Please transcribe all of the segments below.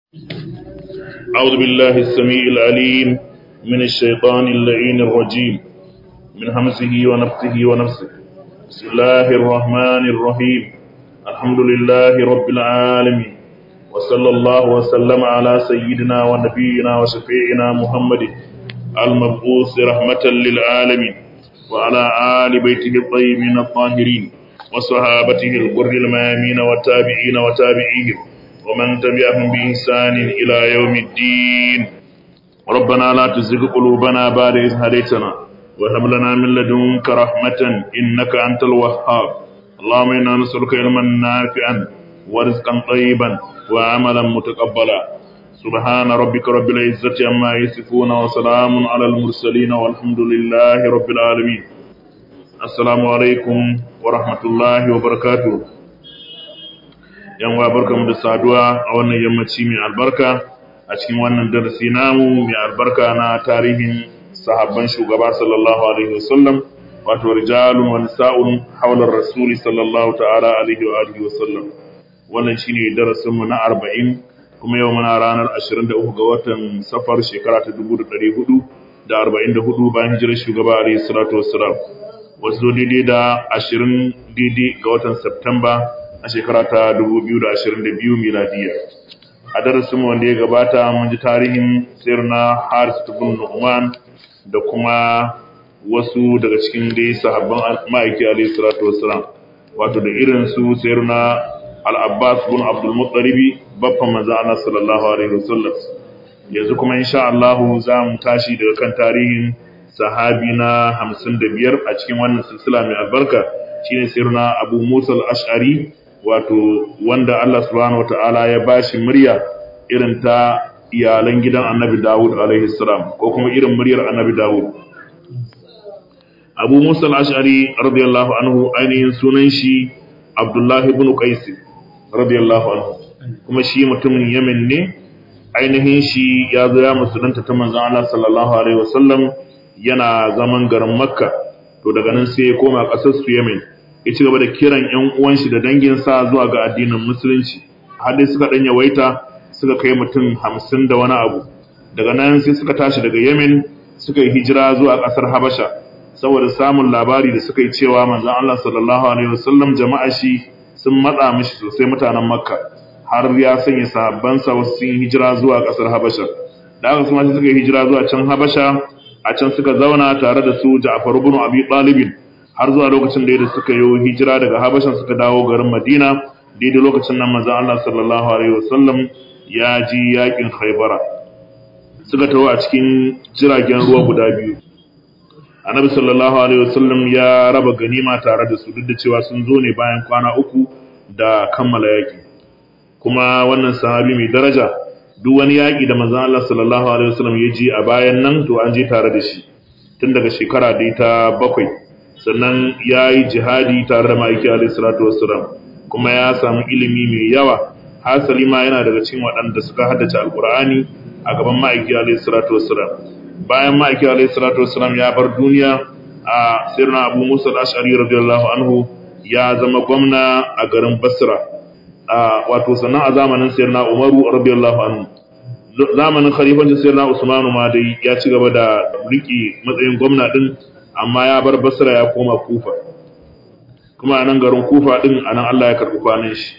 أعوذ بالله السميع العليم من الشيطان اللعين الرجيم من همسه ونفسه ونفسه بسم الله الرحمن الرحيم الحمد لله رب العالمين وصلى الله وسلم على سيدنا ونبينا وشفيعنا محمد المبعوث رحمة للعالمين وعلى آل بيته الطيبين الطاهرين وصحابته الغر الميامين والتابعين وتابعيهم ومن تبعهم بإحسان إلى يوم الدين ربنا لا تزغ قلوبنا بعد إذ هديتنا وهب لنا من لدنك رحمة إنك أنت الوهاب اللهم إنا نسألك علما نافعا ورزقا طيبا وعملا متقبلا سبحان ربك رب العزة عما يصفون وسلام على المرسلين والحمد لله رب العالمين السلام عليكم ورحمة الله وبركاته yan wa barkamu da saduwa a wannan yammaci mai albarka a cikin wannan darasi namu mai albarka na tarihin sahabban shugaba sallallahu alaihi wasallam wato rijalun wa nisa'un hawla rasuli sallallahu ta'ala alaihi wa alihi wasallam wannan shine darasin mu na 40 kuma yau muna ranar 23 ga watan safar shekara ta 1444 bayan hijirar shugaba alaihi salatu wassalam wasu daidai da 20 daidai ga watan Septemba a shekara ta 2022 miladiya a darasin wanda ya gabata mun ji tarihin sirna Haris ibn Nu'man da kuma wasu daga cikin dai sahabban ma'aiki alayhi salatu wassalam wato da irin su sirna Al-Abbas ibn Abdul Muttalib babban manzo Allah sallallahu alaihi wasallam yanzu kuma insha Allah za mu tashi daga kan tarihin sahabi na 55 a cikin wannan silsila mai albarka shine sirna Abu Musa al-Ash'ari wato wanda Allah subhanahu wata'ala ya bashi murya irin ta iyalan gidan Annabi Dawud alaihi salam ko kuma irin muryar Annabi Dawud Abu Musa al-Ash'ari radiyallahu anhu ainihin sunan shi Abdullah ibn Qais radiyallahu anhu kuma shi mutumin Yemen ne ainihin shi ya zo ya musulunta ta manzon Allah sallallahu alaihi wasallam yana zaman garin Makka to daga nan sai ya koma ƙasar su Yemen ya ci gaba da kiran ‘yan uwanshi da danginsa zuwa ga addinin musulunci har dai suka ɗanya waita suka kai mutum hamsin da wani abu daga nan sai suka tashi daga yemen suka yi hijira zuwa ƙasar habasha saboda samun labari da suka yi cewa manzan allah sallallahu alaihi wasallam jama'a shi sun matsa mishi sosai mutanen makka har ya sanya sahabbansa wasu sun hijira zuwa ƙasar habasha da aka kuma suka yi hijira zuwa can habasha a can suka zauna tare da su ja'far ibn abi talibin har zuwa lokacin da suka yi hijira daga Habashan suka dawo garin Madina daidai lokacin nan manzon Allah sallallahu alaihi wasallam ya ji yakin Khaybara suka tawo a cikin jiragen ruwa guda biyu Annabi sallallahu alaihi wasallam ya raba ganima tare da su duk da cewa sun zo ne bayan kwana uku da kammala yaki kuma wannan sahabi mai daraja duk wani yaki da manzon Allah sallallahu alaihi wasallam ya ji a bayan nan to an je tare da shi tun daga shekara da ta bakwai sannan ya yi jihadi tare da ma'aiki alaihissalatu wassalam kuma ya samu ilimi mai yawa hasali ma yana daga cikin waɗanda suka haddace alkur'ani a gaban ma'aiki alaihissalatu wassalam bayan ma'aiki alaihissalatu wassalam ya bar duniya a sirna abu musa al-ash'ari radiyallahu anhu ya zama gwamna a garin basra wato sannan a zamanin sirna umaru radiyallahu anhu zamanin khalifancin sirna usmanu ma dai ya ci gaba da riki matsayin gwamna din amma ya bar basra ya koma kufa kuma a nan garin kufa din a nan Allah ya karɓi kwanan shi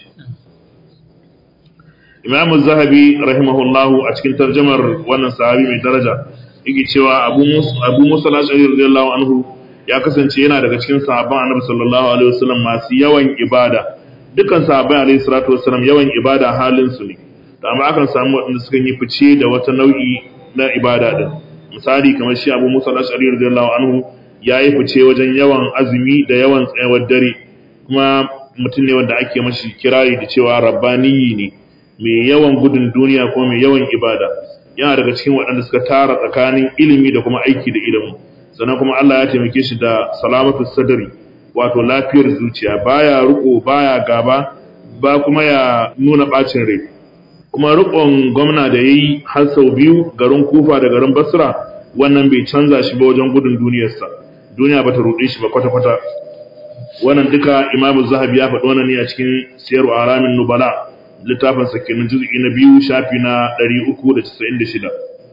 imam zahabi rahimahullahu a cikin tarjamar wannan sahabi mai daraja yake cewa abu musa al-ashari radiyallahu anhu ya kasance yana daga cikin sahabban annabi sallallahu alaihi wasallam masu yawan ibada dukkan sahabbai alaihi salatu wasallam yawan ibada halin su ne amma akan samu waɗanda suka yi fice da wata nau'i na ibada din misali kamar shi abu musa al-ashari radiyallahu anhu ya yi fice wajen yawan azumi da yawan tsayawar dare kuma mutum ne wanda ake mashi kirari da cewa rabbaniyi ne mai yawan gudun duniya ko mai yawan ibada yana daga cikin waɗanda suka tara tsakanin ilimi da kuma aiki da ilimi sannan kuma Allah ya taimake shi da salamatu sadari wato lafiyar zuciya baya riko baya gaba ba kuma ya nuna bacin rai kuma rikon gwamna da yayi har sau biyu garin Kufa da garin Basra wannan bai canza shi ba wajen gudun duniyarsa duniya bata ruɗe shi ba kwata-kwata wannan duka imamu zahabi ya faɗi wannan ne a cikin siyar alamin nubala littafin sa kenan juz'i na biyu shafi na 396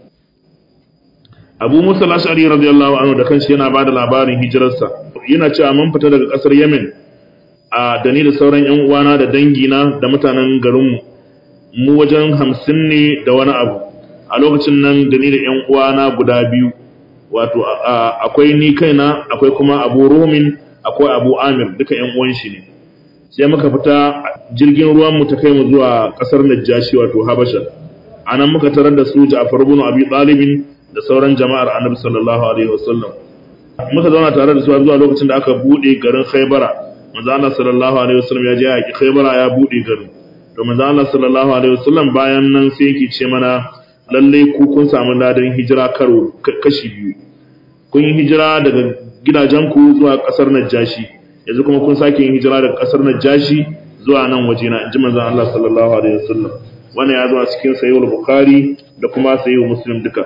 Abu Musa al-Ash'ari radiyallahu anhu da kanshi yana bada labarin hijirarsa yana cewa mun fita daga kasar Yemen a da ni da sauran ƴan uwana da dangina da mutanen garinmu mu wajen hamsin ne da wani abu a lokacin nan da ni da ƴan uwana guda biyu wato akwai ni kaina akwai kuma Abu Rumin akwai Abu Amir duka ƴan uwan shi ne sai muka fita jirgin ruwan mu ta kai mu zuwa kasar Najashi wato Habasha anan muka tarar da su Ja'far ibn Abi Talib da sauran jama'ar Annabi sallallahu alaihi wasallam muka zauna tare da su zuwa lokacin da aka bude garin Khaybara manzo Allah sallallahu alaihi wasallam ya je ya ki Khaybara ya bude garin to manzo Allah sallallahu alaihi wasallam bayan nan sai yake ce mana lalle ku kun samu ladan hijira karo kashi biyu kun yi hijira daga gidajenku zuwa kasar Najashi yanzu kuma kun sake yin hijira daga kasar Najashi zuwa nan wajena inji manzon Allah sallallahu alaihi wasallam wannan ya zo a cikin sahih bukhari da kuma sahih muslim duka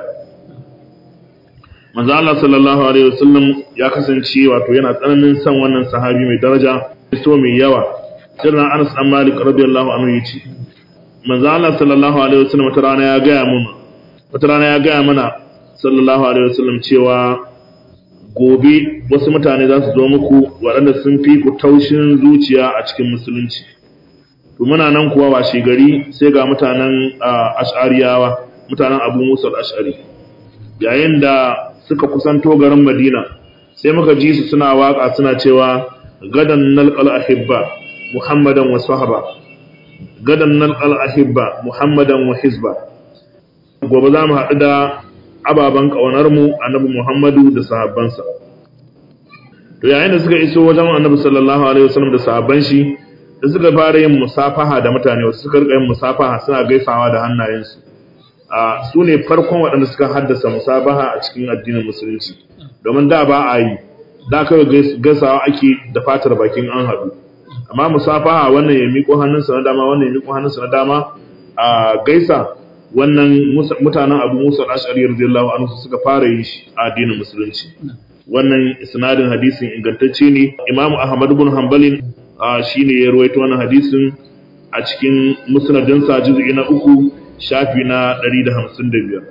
manzon Allah sallallahu alaihi wasallam ya kasance wato yana tsananin son wannan sahabi mai daraja so mai yawa sirrin Anas dan Malik radiyallahu anhu yace manzon Allah sallallahu alaihi wasallam wata rana ya ga mun wata rana ya ga mana sallallahu alaihi wasallam cewa gobe wasu mutane za su zo muku waɗanda sun fi ku taushin zuciya a cikin musulunci to muna nan kuwa washe gari sai ga mutanen ash'ariyawa mutanen abu musa ash'ari yayin da suka kusanto garin madina sai muka ji su suna waka suna cewa gadan nalqal ahibba muhammadan wa sahaba gadan nalqal ahibba muhammadan wa hizba gobe za mu haɗu da ababen ƙaunarmu annabi Muhammadu da sahabbansa. To yayin da suka iso wajen annabi sallallahu alaihi wasallam da sahabban shi da suka fara yin musafaha da mutane wasu suka rika yin musafaha suna gaisawa da hannayensu. A su ne farkon waɗanda suka haddasa musabaha a cikin addinin musulunci. Domin da ba a yi, da kawai gaisawa ake da fatar bakin an haɗu. Amma musafaha wannan ya miƙo hannunsa na dama wannan ya miƙo hannunsa na dama a gaisa wannan mutanen abu musa al'ashari radiyallahu anhu suka fara yi shi a addinin musulunci wannan isnadin hadisin ingantacce ne imamu ahmad ibn hanbalin shine ya rawaito wannan hadisin a cikin musnadinsa juz'i na uku shafi na 155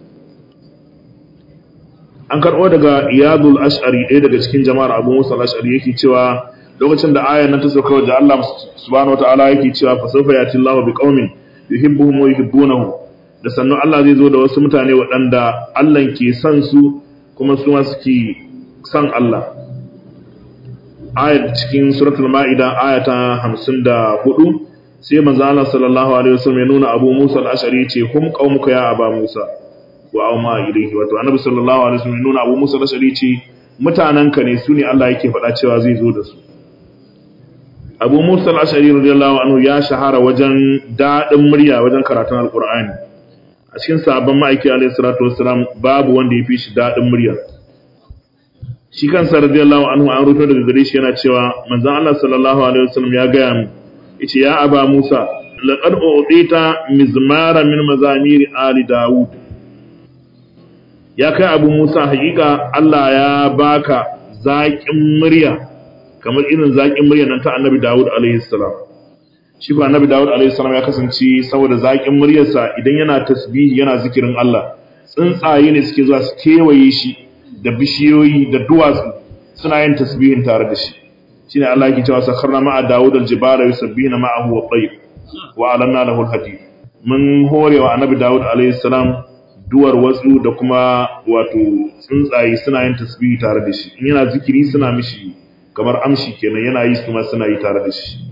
an karɓo daga iyadul ash'ari ɗaya daga cikin jama'ar abu musa al'ashari yake cewa lokacin da ayan nan ta sauka wajen Allah subhanahu wataala yake cewa fa sawfa yati Allahu biqaumin yuhibbuhum wa yuhibbunahu da sannu Allah zai zo da wasu mutane waɗanda Allah ke son su kuma su ma suke son Allah ayat cikin suratul ma'ida ayata 54 sai manzo Allah sallallahu alaihi wasallam ya nuna Abu Musa al-Ash'ari ce hum qaumuka ya Aba Musa wa auma ilayhi wato annabi sallallahu alaihi wasallam ya nuna Abu Musa al-Ash'ari ce mutananka ne su ne Allah yake faɗa cewa zai zo da su Abu Musa al-Ash'ari radiyallahu anhu ya shahara wajen dadin murya wajen karatun Al-Qur'ani a cikin sabon ma'aiki alayhi salatu wassalam babu wanda ya fi shi daɗin murya shi kansa radiyallahu anhu an rubuto daga gare shi yana cewa manzon Allah sallallahu alaihi wasallam ya gaya mu yace ya aba Musa laqad u'tita mizmara min mazamiri ali Dawud ya kai Abu Musa hakika Allah ya baka zaƙin murya kamar irin zaƙin murya nan ta Annabi Dawud alaihi salam shi ba annabi Dawud alaihi salam ya kasance saboda zakin muryarsa idan yana tasbihi yana zikirin Allah tsuntsaye ne suke zuwa su kewaye shi da bishiyoyi da duwatsu suna yin tasbihin tare da shi shine Allah yake cewa sakharna ma'a Dawud al-jibala yusabbihuna ma'ahu wa tayyib wa alanna lahu al-hadid mun horewa annabi Dawud alaihi salam duwar wasu da kuma wato tsuntsaye suna yin tasbihi tare da shi in yana zikiri suna mishi kamar amshi kenan yana yi su ma suna yi tare da shi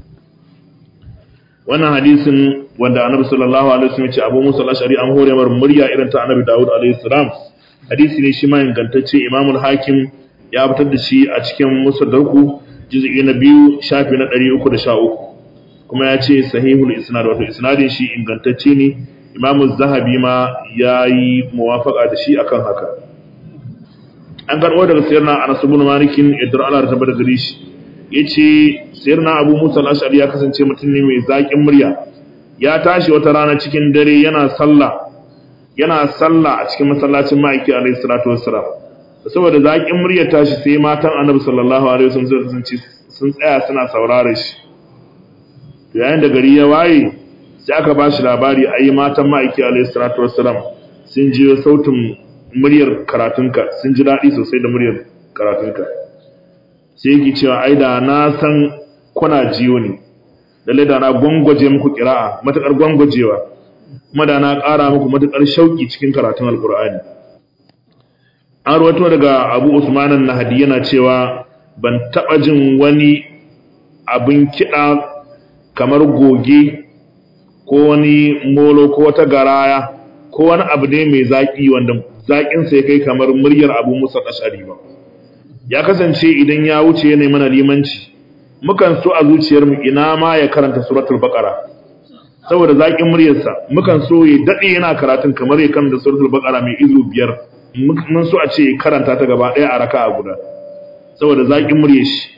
wannan hadisin wanda annabi sallallahu alaihi wasallam ya ce Abu Musa al-Ash'ari an hore mar murya irin ta annabi Dawud alaihi salam hadisi ne shi ma ingantacce Imam al-Hakim ya fitar da shi a cikin Musaddarku juz'i na biyu shafi na 313 kuma ya ce sahihul isnad wato isnadin shi ingantacce ne Imam az-Zahabi ma yayi muwafaqa da shi akan haka an karbo daga sayyidina Anas ibn Malik idra Allah ta bada gare shi yace sayyidina Abu Musa al-Ash'ari ya kasance mutum ne mai zakin murya ya tashi wata rana cikin dare yana sallah yana sallah a cikin masallacin ma'aiki alayhi salatu wassalam saboda zakin murya tashi sai matan Annabi sallallahu alaihi wasallam suka kasance sun tsaya suna saurare shi to yayin da gari ya waye sai aka ba shi labari ai matan ma'aiki alayhi salatu wassalam sun ji sautin muryar karatunka sun ji daɗi sosai da muryar karatunka sai yake cewa ai da na san kuna jiyo ne lalle da na gwangwaje muku kira'a matakar gwangwajewa kuma da na ƙara muku matakar shauki cikin karatun alkur'ani an rawaito daga abu usmanan nahadi yana cewa ban taɓa jin wani abin kiɗa kamar goge ko wani molo ko wata garaya ko wani abu ne mai zaƙi wanda zaƙinsa ya kai kamar muryar abu musa ƙashari ba ya kasance idan ya wuce ya mana limanci mukan so a zuciyarmu ina ma ya karanta suratul baqara saboda zaƙin muryarsa mukan so ya daɗe yana karatun kamar ya karanta suratul baqara mai izu biyar mun so a ce karanta ta gaba ɗaya a raka a guda saboda zaƙin muryar shi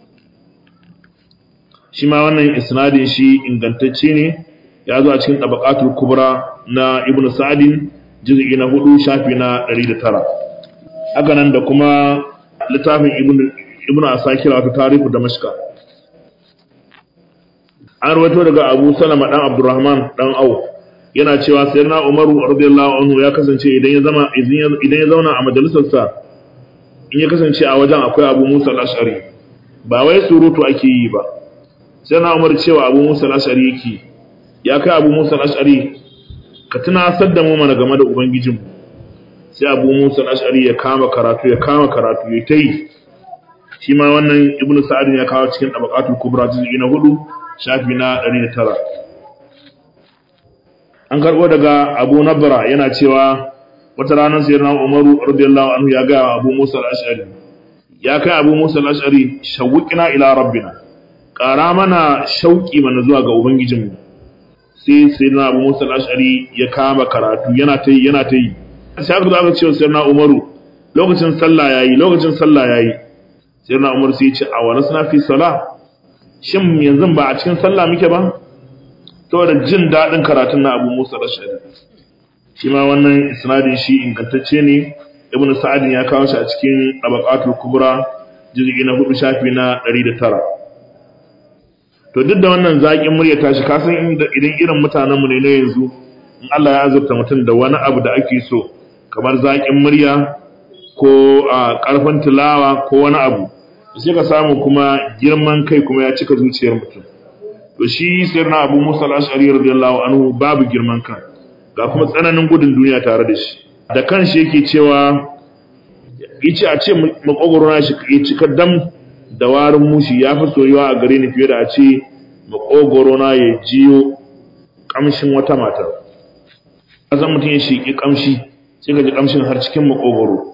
shi ma wannan isnadin shi ingantacce ne ya zo a cikin tabaqatul kubra na ibnu sa'din juz'i na 4 shafi na 109 haka nan da kuma littafin ibnu ibnu asakir wato tarihu damashqa an rawaito daga abu salama dan abdurrahman dan au yana cewa sayyidina umaru radiyallahu anhu ya kasance idan ya zama idan ya zauna a majalisarsa in ya kasance a wajen akwai abu musa al-ash'ari ba wai surutu ake yi ba sai na umar cewa abu musa al-ash'ari yake ya kai abu musa al-ash'ari ka tunasar da mu mana game da ubangijin sai abu musa al-ash'ari ya kama karatu ya kama karatu ya tayi shi ma wannan ibnu sa'ad ya kawo cikin tabaqatul kubra juz'i na 4 shafi na 109 an karbo daga abu nabra yana cewa wata ranar sayyidina umaru radiyallahu anhu ya ga abu musa al-ash'ari ya kai abu musa al-ash'ari shawqina ila rabbina ƙara mana shauƙi mana zuwa ga ubangijinmu sai sai na abu musa al-ash'ari ya kama karatu yana ta yi yana ta yi sai aka zo aka ce sai na umaru lokacin sallah yayi lokacin sallah yayi sai na umaru sai ya ce a wani suna fi sala shin yanzu ba a cikin sallah muke ba saboda jin daɗin karatun na abu musa al-ash'ari shi ma wannan isnadin shi ingantacce ne ibnu sa'ad ya kawo shi a cikin tabaqatul kubra juz'i na 4 shafi na 109 to duk da wannan zaƙin murya tashi ka san idan irin mutanen mu ne na yanzu in Allah ya azurta mutum da wani abu da ake so kamar zaƙin murya ko a ƙarfin tilawa ko wani abu sai ka samu kuma girman kai kuma ya cika zuciyar mutum to shi sirna Abu Musa al-Ash'ari radiyallahu anhu babu girman kai ga kuma tsananin gudun duniya tare da shi da kanshi yake cewa yace a ce makogoro na shi ya cika dam da warin mushi ya fi soyuwa a gare ni fiye da a ce makogoro na ya jiyo kamshin wata mata azan mutum ya shiki kamshi sai ka ji kamshin har cikin makogoro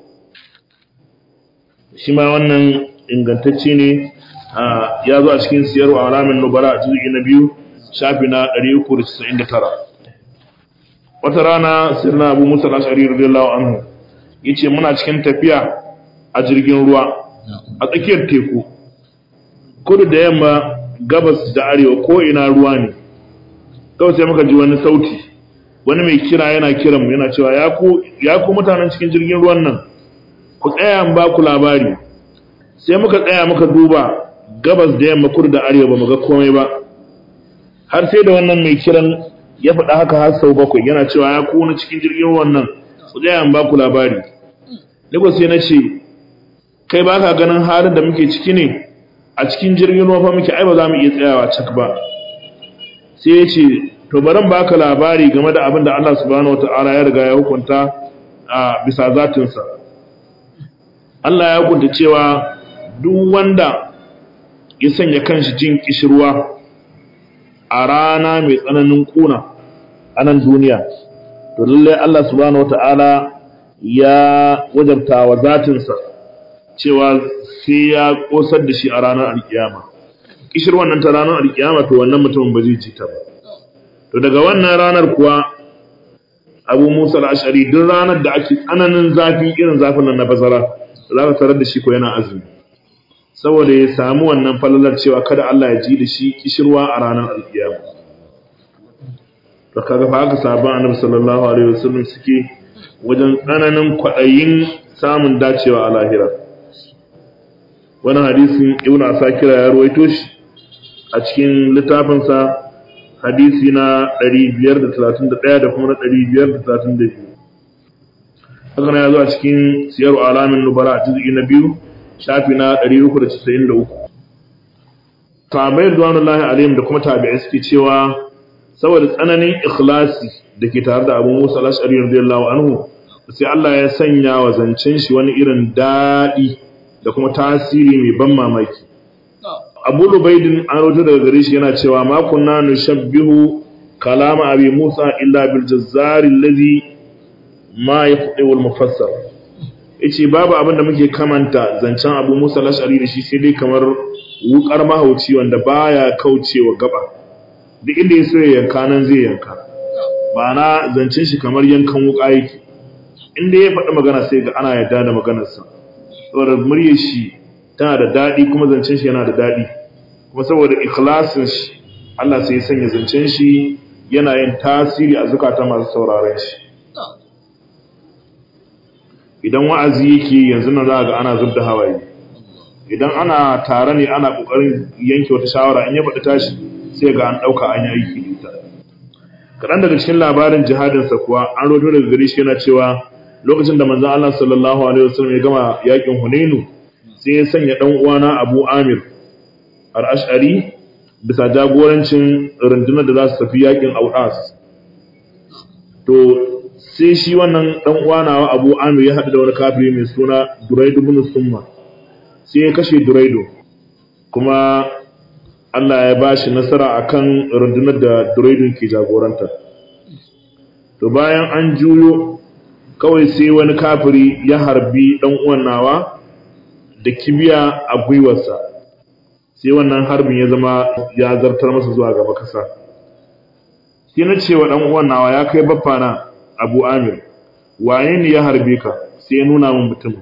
shi ma wannan ingantacce ne ya zo a cikin siyarwa alamin nubara a juzu'i na biyu shafi na 399 wata rana sirna abu musa al-ashari radiyallahu anhu yace muna cikin tafiya a jirgin ruwa a tsakiyar teku kudu da yamma gabas da arewa ko ina ruwa ne kawai sai muka ji wani sauti wani mai kira yana kiran mu yana cewa ya ku ya ku mutanen cikin jirgin ruwan nan ku tsaya in ba ku labari sai muka tsaya muka duba gabas da yamma kudu da arewa ba mu ga komai ba har sai da wannan mai kiran ya faɗa haka har sau bakwai yana cewa ya kuna cikin jirgin wannan ku tsaya in ba ku labari Lagos sai na ce kai ba ka ganin halin da muke ciki ne a cikin jirgin ruwa fa muke ai ba za mu iya tsayawa cak ba sai ya ce to bari ba ka labari game da abin da Allah subhanahu wataala ya riga ya hukunta a bisa zatinsa Allah ya hukunta cewa duk wanda ya sanya kanshi jin kishirwa a rana mai tsananin kuna a nan duniya to lalle Allah subhanahu wata'ala ya wajabta wa zatinsa cewa sai ya kosar da shi a ranar alkiyama kishirwan nan ta ranar alkiyama to wannan mutumin ba zai ci ta ba to daga wannan ranar kuwa abu musa al-ashari duk ranar da ake tsananin zafi irin zafin nan na bazara za ka tarar da shi ko yana azumi saboda ya samu wannan falalar cewa kada Allah ya ji da shi kishirwa a ranar alkiyama to kaga fa haka sahabban annabi sallallahu alaihi wasallam suke wajen tsananin kwaɗayin samun dacewa a lahira wannan hadisin ibnu asakira ya ruwaito shi a cikin littafinsa hadisi na 531 da kuma na 532 haka na ya zo a cikin siyar alamin nubara a cikin na biyu shafi na 393 tabayar duwanullahi alayhim da kuma tabi'ai suke cewa saboda tsananin ikhlasi da ke tare da abu musa al'ashari radiyallahu anhu sai Allah ya sanya wa zancen shi wani irin daɗi da kuma tasiri mai ban mamaki abu lubaidin an rauta daga gare shi yana cewa makunna nushabbihu kalama abi musa illa bil jazzari allazi ma yaqdi wal mufassar yace babu abin da muke kamanta zancen abu musa al-ash'ari da shi sai dai kamar wukar mahauci wanda baya kaucewa gaba duk inda ya so ya yanka nan zai yanka ba na zancen shi kamar yankan wuka yake inda ya faɗi magana sai ga ana yarda da maganarsa saboda muryar shi tana da daɗi kuma zancen shi yana da daɗi kuma saboda ikhlasin shi Allah sai ya sanya zancen shi yana yin tasiri a zukata masu sauraron shi idan wa'azi yake yanzu nan za ga ana zub da hawaye idan ana tare ne ana kokarin yanke wata shawara in ya faɗi tashi sai ga an ɗauka an yi aiki da ita kaɗan daga cikin labarin jihadinsa kuwa an roto daga gari shi yana cewa lokacin da manzon Allah sallallahu alaihi wasallam ya gama yakin Hunainu sai ya sanya dan uwana Abu Amir al-Ash'ari bisa jagorancin rundunar da za su tafi yakin Audas to sai shi wannan dan uwana Abu Amir ya haɗu da wani kafiri mai suna Duraidu ibn Summa sai ya kashe Duraidu kuma Allah ya ba shi nasara akan rundunar da Duraidun ke jagoranta to bayan an juyo kawai sai wani kafiri ya harbi dan uwan nawa da kibiya a gwiwarsa sai wannan harbin ya zama ya zartar masa zuwa gaba kasa sai na cewa dan uwan nawa ya kai baffa na Abu Amir waye ne ya harbe ka sai ya nuna min mutum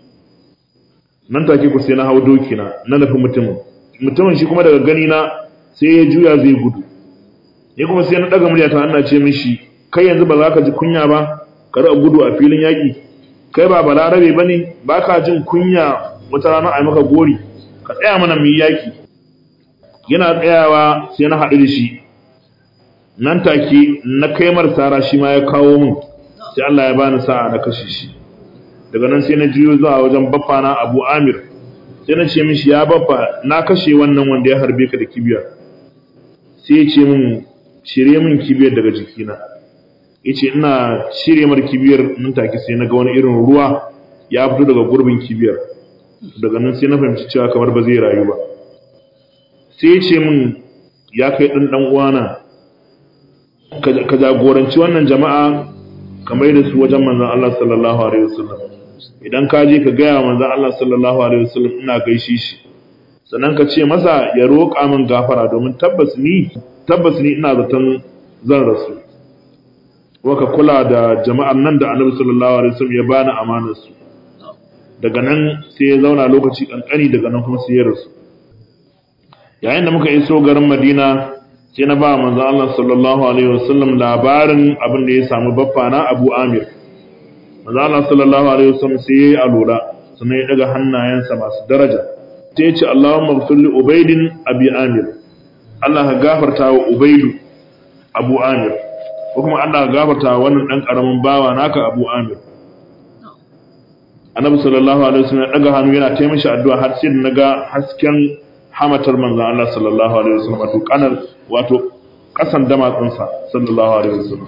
nan take ku sai na hau doki na na nufi mutumin mutumin shi kuma daga gani na sai ya juya zai gudu ni kuma sai na daga muryata ana ce mishi kai yanzu ba za ka ji kunya ba kar a gudu a filin yaƙi kai ba balarabe ba ne ba ka jin kunya wata rana a maka gori ka tsaya mana mu yi yaƙi yana tsayawa sai na haɗu da shi nan take na kai sara shi ma ya kawo min sai Allah ya bani sa'a na kashe shi daga nan sai na juyo zuwa wajen baffa na Abu Amir sai na ce mishi ya baffa na kashe wannan wanda ya harbe ka da kibiya sai ya ce min shirye min kibiyar daga jikina yace ina shirye mar kibiyar nan take sai na ga wani irin ruwa ya fito daga gurbin kibiyar daga nan sai na fahimci cewa kamar ba zai rayu ba sai ya ce min ya kai ɗan ɗan uwana ka jagoranci wannan jama'a kamar da su wajen manzon Allah sallallahu alaihi wasallam idan ka je ka gaya manzon Allah sallallahu alaihi wasallam ina gaishe shi sannan ka ce masa ya roƙa min gafara domin tabbas ni tabbas ni ina zaton zan rasu ka kula da jama'ar nan da Annabi sallallahu alaihi wasallam ya bani amanar su daga nan sai ya zauna lokaci kankani daga nan kuma sai ya rasu yayin da muka iso garin Madina sai na ba manzon Allah sallallahu alaihi wasallam labarin abin da ya samu baffa na Abu Amir manzon Allah sallallahu alaihi wasallam sai yayi alura sannan ya daga hannayensa masu daraja sai ya ce Allahumma ighfir li Ubaydin Abi Amir Allah ka gafarta wa Ubaydu Abu Amir ko kuma Allah ka gafarta wa wannan dan karamin bawa naka Abu Amir Annabi sallallahu alaihi wasallam ya daga hannu yana taimishi addu'a har sai naga hasken hamatar manzon Allah sallallahu alaihi wasallam wato kanar wato kasan damatsinsa sallallahu alaihi wasallam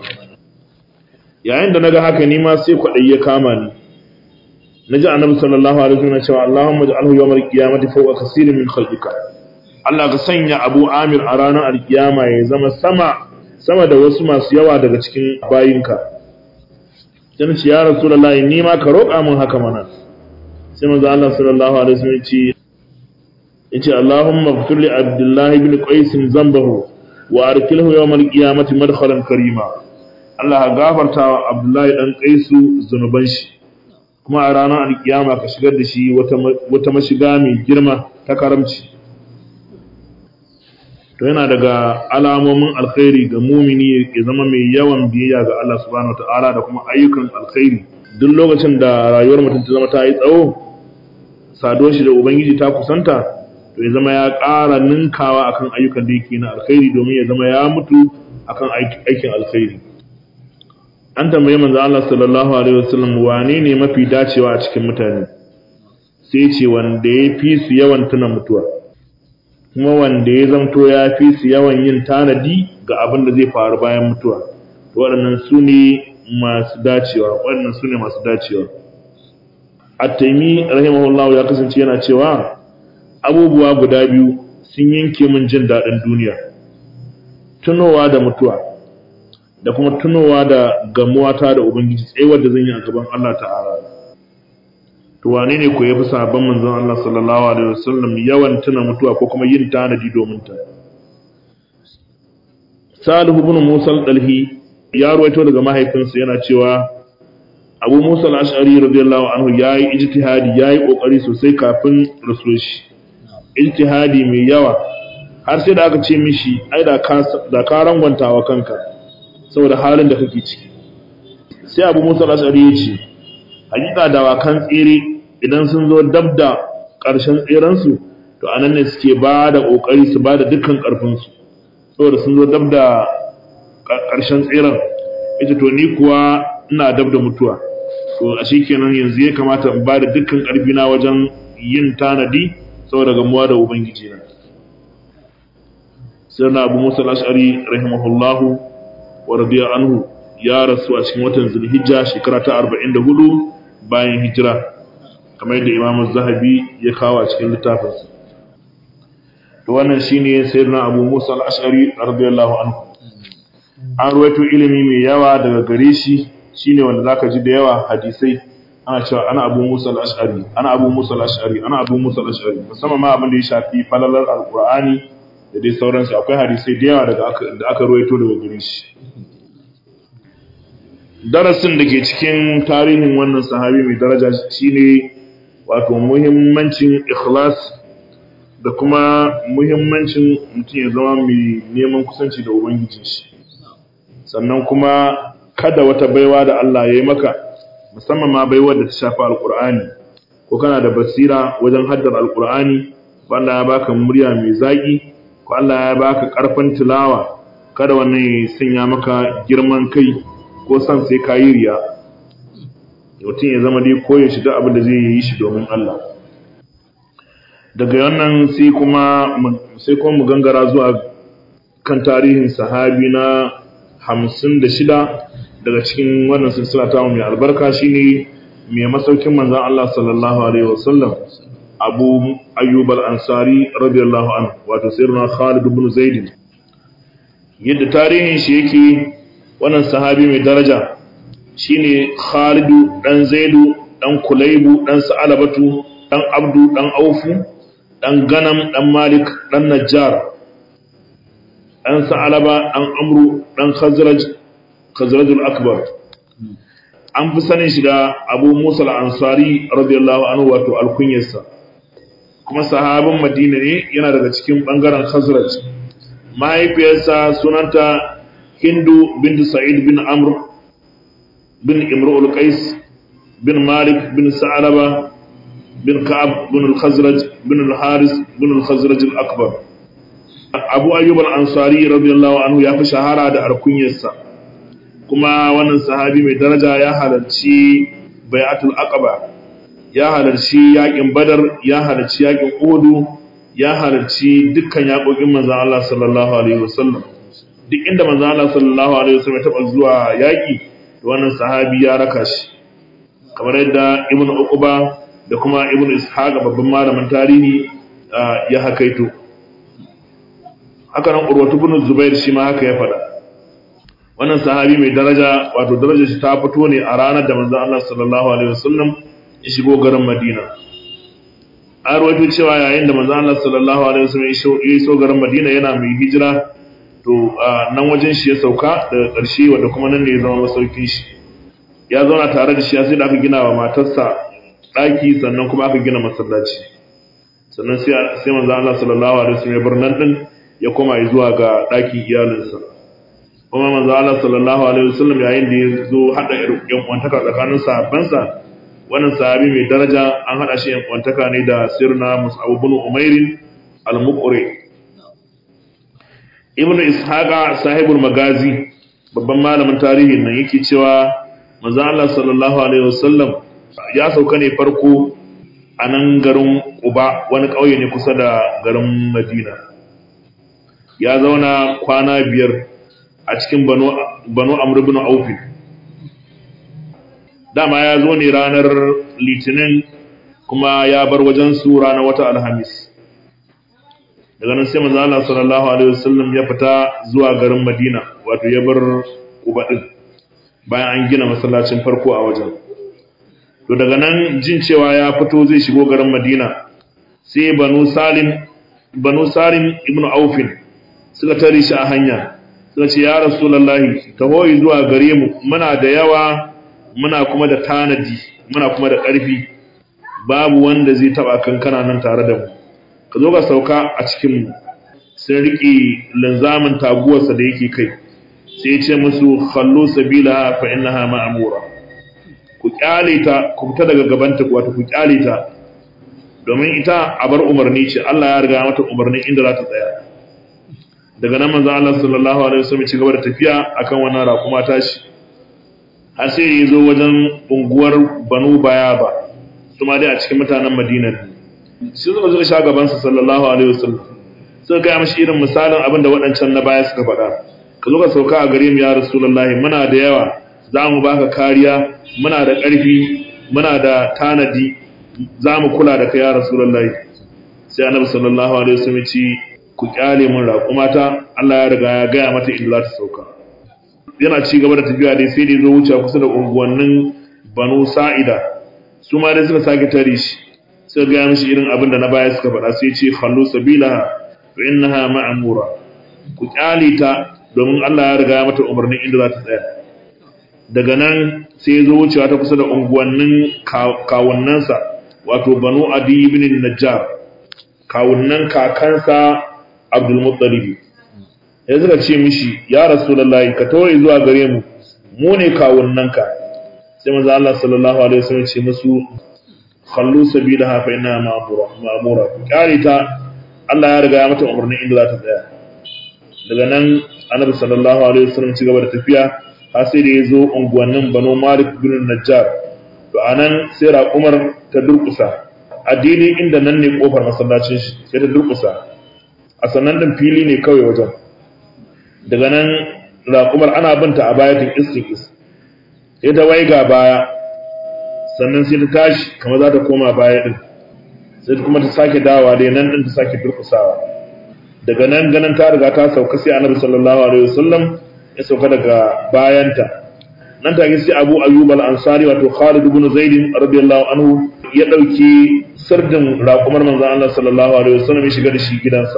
yayin da naga haka ni ma sai kwadai ya kama ni naji annabi sallallahu alaihi wasallam cewa Allahumma ij'alhu yawmal qiyamati fawqa kaseerin min khalqika Allah ka sanya Abu Amir a ranar alkiyama ya zama sama sama da wasu masu yawa daga cikin bayinka dan ce ya rasulullahi ni ma ka roƙa min haka mana sai manzo Allah sallallahu alaihi wasallam ya ce yace Allahumma ighfir li Abdullah ibn Qais zambahu wa arkilhu yawm al-qiyamati madkhalan karima Allah ya gafarta wa Abdullah dan Qais zanuban shi kuma a ranar al-qiyama ka shigar da shi wata wata mashiga mai girma ta karamci to yana daga alamomin alkhairi ga mumini ya zama mai yawan biyayya ga Allah subhanahu wataala da kuma ayyukan alkhairi duk lokacin da rayuwar mutum ta zama ta yi tsawo saduwar shi da ubangiji ta kusanta to ya zama ya ƙara ninkawa akan ayyukan da yake na alkhairi domin ya zama ya mutu akan aikin alkhairi an tambaye manzo Allah sallallahu alaihi wasallam wane ne mafi dacewa a cikin mutane sai ce wanda ya fi su yawan tuna mutuwa kuma wanda ya zamto ya fi su yawan yin tanadi ga abin da zai faru bayan mutuwa waɗannan su ne masu dacewa waɗannan su ne masu dacewa at-taimi rahimahullahu ya kasance yana cewa abubuwa guda biyu sun yanke min jin daɗin duniya tunowa da mutuwa da kuma tunowa da gamuwata da ubangiji tsayuwar da zan yi a gaban Allah ta'ala to wane ne ko yafi sahabban manzon Allah sallallahu alaihi wasallam yawan tuna mutuwa ko kuma yin tanadi domin ta Salihu ibn Musa al-Dalhi ya ruwaito daga mahaifinsa yana cewa Abu Musa al-Ash'ari radiyallahu anhu yayi ijtihadi yayi kokari sosai kafin rasul shi ijtihadi mai yawa har sai da aka ce mishi ai da ka da ka rangwantawa kanka saboda halin da kake ciki sai Abu Musa al-Ash'ari ya ce hakika dawakan tsere idan sun zo dab da ƙarshen tserensu to anan ne suke ba da ƙoƙari su ba da dukkan ƙarfinsu saboda sun zo dab da ƙarshen tseren ita to ni kuwa ina dab da mutuwa to a shi kenan yanzu ya kamata in ba da dukkan ƙarfina wajen yin tanadi saboda gamuwa da ubangiji na sai na abu musa al-ash'ari rahimahullahu wa radiya anhu ya rasu a cikin watan zulhijja shekara ta 44 bayan hijira kamar yadda Imam Zahabi ya kawo a cikin littafinsa to wannan shine sayyidina Abu Musa al-Ash'ari radiyallahu anhu an ruwaito ilimi mai yawa daga gare shi shine wanda zaka ji da yawa hadisai ana cewa ana Abu Musa al-Ash'ari ana Abu Musa al-Ash'ari ana Abu Musa al-Ash'ari musamman ma abin da ya shafi falalar alqur'ani da dai sauransu akwai hadisai da yawa daga aka da aka ruwaito daga gare shi darasin da ke cikin tarihin wannan sahabi mai daraja shine wato muhimmancin ikhlas da kuma muhimmancin mutum ya zama mai neman kusanci da ubangiji shi sannan kuma kada wata baiwa da Allah ya yi maka musamman ma baiwa da ta shafi alkur'ani ko kana da basira wajen haddar alkur'ani ko Allah ya baka murya mai zaki ko Allah ya baka karfin tilawa kada wannan ya sanya maka girman kai ko san sai ka yi riya mutum ya zama dai koyin shi duk abin da zai yi shi domin Allah daga wannan sai kuma sai kuma mu gangara zuwa kan tarihin sahabi na hamsin da shida daga cikin wannan silsila ta mai albarka shine mai masaukin manzon Allah sallallahu alaihi wasallam Abu Ayyub al-Ansari radiyallahu anhu wato sirruna Khalid ibn Zaid yadda tarihin shi yake wannan sahabi mai daraja shine Khalidu dan Zaidu dan Kulaibu dan Sa'alabatu dan Abdu dan Aufu dan Ganam dan Malik dan Najjar dan Sa'alaba dan Amru dan Khazraj Khazrajul Akbar an fi sanin shi da Abu Musa al-Ansari radiyallahu anhu wato alkunyarsa kuma sahabin Madina ne yana daga cikin bangaren Khazraj mahaifiyarsa sunanta Hindu bin Sa'id bin Amr bin Imru'ul Qais bin Malik bin Sa'alaba bin Ka'ab bin al-Khazraj bin al-Haris bin al-Khazraj al-Akbar Abu Ayyub al-Ansari radiyallahu anhu ya fi shahara da alkunyarsa kuma wannan sahabi mai daraja ya halarci bai'atul aqaba ya halarci yakin badar ya halarci yakin uhud ya halarci dukkan yakokin manzon Allah sallallahu alaihi wasallam duk inda manzon Allah sallallahu alaihi wasallam ya taba zuwa yaki to wannan sahabi ya raka shi kamar yadda ibnu uquba da kuma ibnu ishaq babban malamin tarihi ya hakaito haka nan urwatu ibn zubair shi ma haka ya faɗa wannan sahabi mai daraja wato darajar shi ta fito ne a ranar da manzon Allah sallallahu alaihi wasallam ya shigo garin Madina an rawaito cewa yayin da manzon Allah sallallahu alaihi wasallam ya iso garin Madina yana mai hijira to nan wajen shi ya sauka daga ƙarshe wanda kuma nan ne ya zama masaukin shi ya zauna tare da shi sai da aka gina wa matarsa ɗaki sannan kuma aka gina masallaci sannan sai sai manzon Allah sallallahu alaihi wasallam ya bar nan din ya koma zuwa ga ɗakin iyalinsa kuma manzo Allah sallallahu alaihi wasallam yayin da ya zo hada yan kwantaka tsakanin sahabbansa wannan sahabi mai daraja an hada shi yan kwantaka ne da sirna Mus'ab ibn Umair al-muqri ibnu ishaqa sahibul magazi babban malamin tarihin nan yake cewa manzo Allah sallallahu alaihi wasallam ya sauka ne farko a nan garin Uba wani ƙauye ne kusa da garin Madina ya zauna kwana biyar a cikin banu banu Amr ibn Auf dama ya zo ne ranar Litinin kuma ya bar wajen su ranar wata Alhamis daga nan sai manzo Allah sallallahu alaihi wasallam ya fita zuwa garin Madina wato ya bar Quba din bayan an gina masallacin farko a wajen to daga nan jin cewa ya fito zai shigo garin Madina sai Banu Salim Banu Salim ibn Auf suka tare shi a hanya suka ce ya Rasulullahi taho zuwa gare mu muna da yawa muna kuma da tanadi muna kuma da ƙarfi babu wanda zai taba kankana nan tare da mu ka zo ka sauka a cikinmu sun riƙe linzamin taguwarsa da yake kai sai ya ce musu khallu sabila fa innaha ma'mura ku kyale ta ku fita daga gabanta wato ku kyale ta domin ita a bar umarni ce Allah ya riga mata umarni inda za ta tsaya daga nan manzo Allah sallallahu alaihi wasallam ci gaba da tafiya akan wannan raƙuma tashi har sai ya zo wajen unguwar Banu Bayaba su ma dai a cikin mutanen Madina ne shi suka suka sha gabansa sallallahu alaihi wasallam suka gaya mashi irin misalin abin da waɗancan na baya suka faɗa ka zo ka sauka a gare mu ya rasulullahi muna da yawa za mu baka kariya muna da ƙarfi muna da tanadi za mu kula da kai ya rasulullahi sai annabi sallallahu alaihi wasallam ya ce ku kyale mun raƙumata Allah ya riga ya gaya mata inda za ta sauka yana ci gaba da tafiya dai sai da ya zo wuce kusa da unguwannin Banu Sa'ida su ma dai suka sake tare shi suka gaya mishi irin abin da na baya suka faɗa sai ce khallu sabilaha fa innaha ma'mura ku kyale ta domin Allah ya riga ya mata umarnin inda za ta tsaya daga nan sai ya zo wucewa ta kusa da unguwannin kawunnansa wato banu adi ibn najjar kawunnan kakansa abdul muttalib ya suka ce mishi ya rasulullahi ka tawaye zuwa gare mu mu ne kawunnanka sai manzo Allah sallallahu alaihi wasallam ce musu khallu sabilaha fa inna ma'mura ma'mura kare ta Allah ya riga ya mata umarnin inda za ta tsaya daga nan annabi sallallahu alaihi wasallam ci gaba da tafiya har sai da ya zo unguwannin Banu Malik bin Najjar to anan sai raƙumar ta durƙusa a daidai inda nan ne kofar masallacin shi sai ta durƙusa a sannan din fili ne kawai wajen daga nan raƙumar ana binta a bayatin istiqis sai ta waiga baya sannan sai ta tashi kamar za ta koma baya din sai kuma ta sake dawa dai nan din ta sake durkusawa daga nan ganin ta riga ta sauka sai annabi sallallahu alaihi wasallam ya sauka daga bayanta nan take sai Abu Ayyub al-Ansari wato Khalid ibn Zaid radiyallahu anhu ya dauki sirdin raƙumar manzon Allah sallallahu alaihi wasallam ya shiga da shi gidansa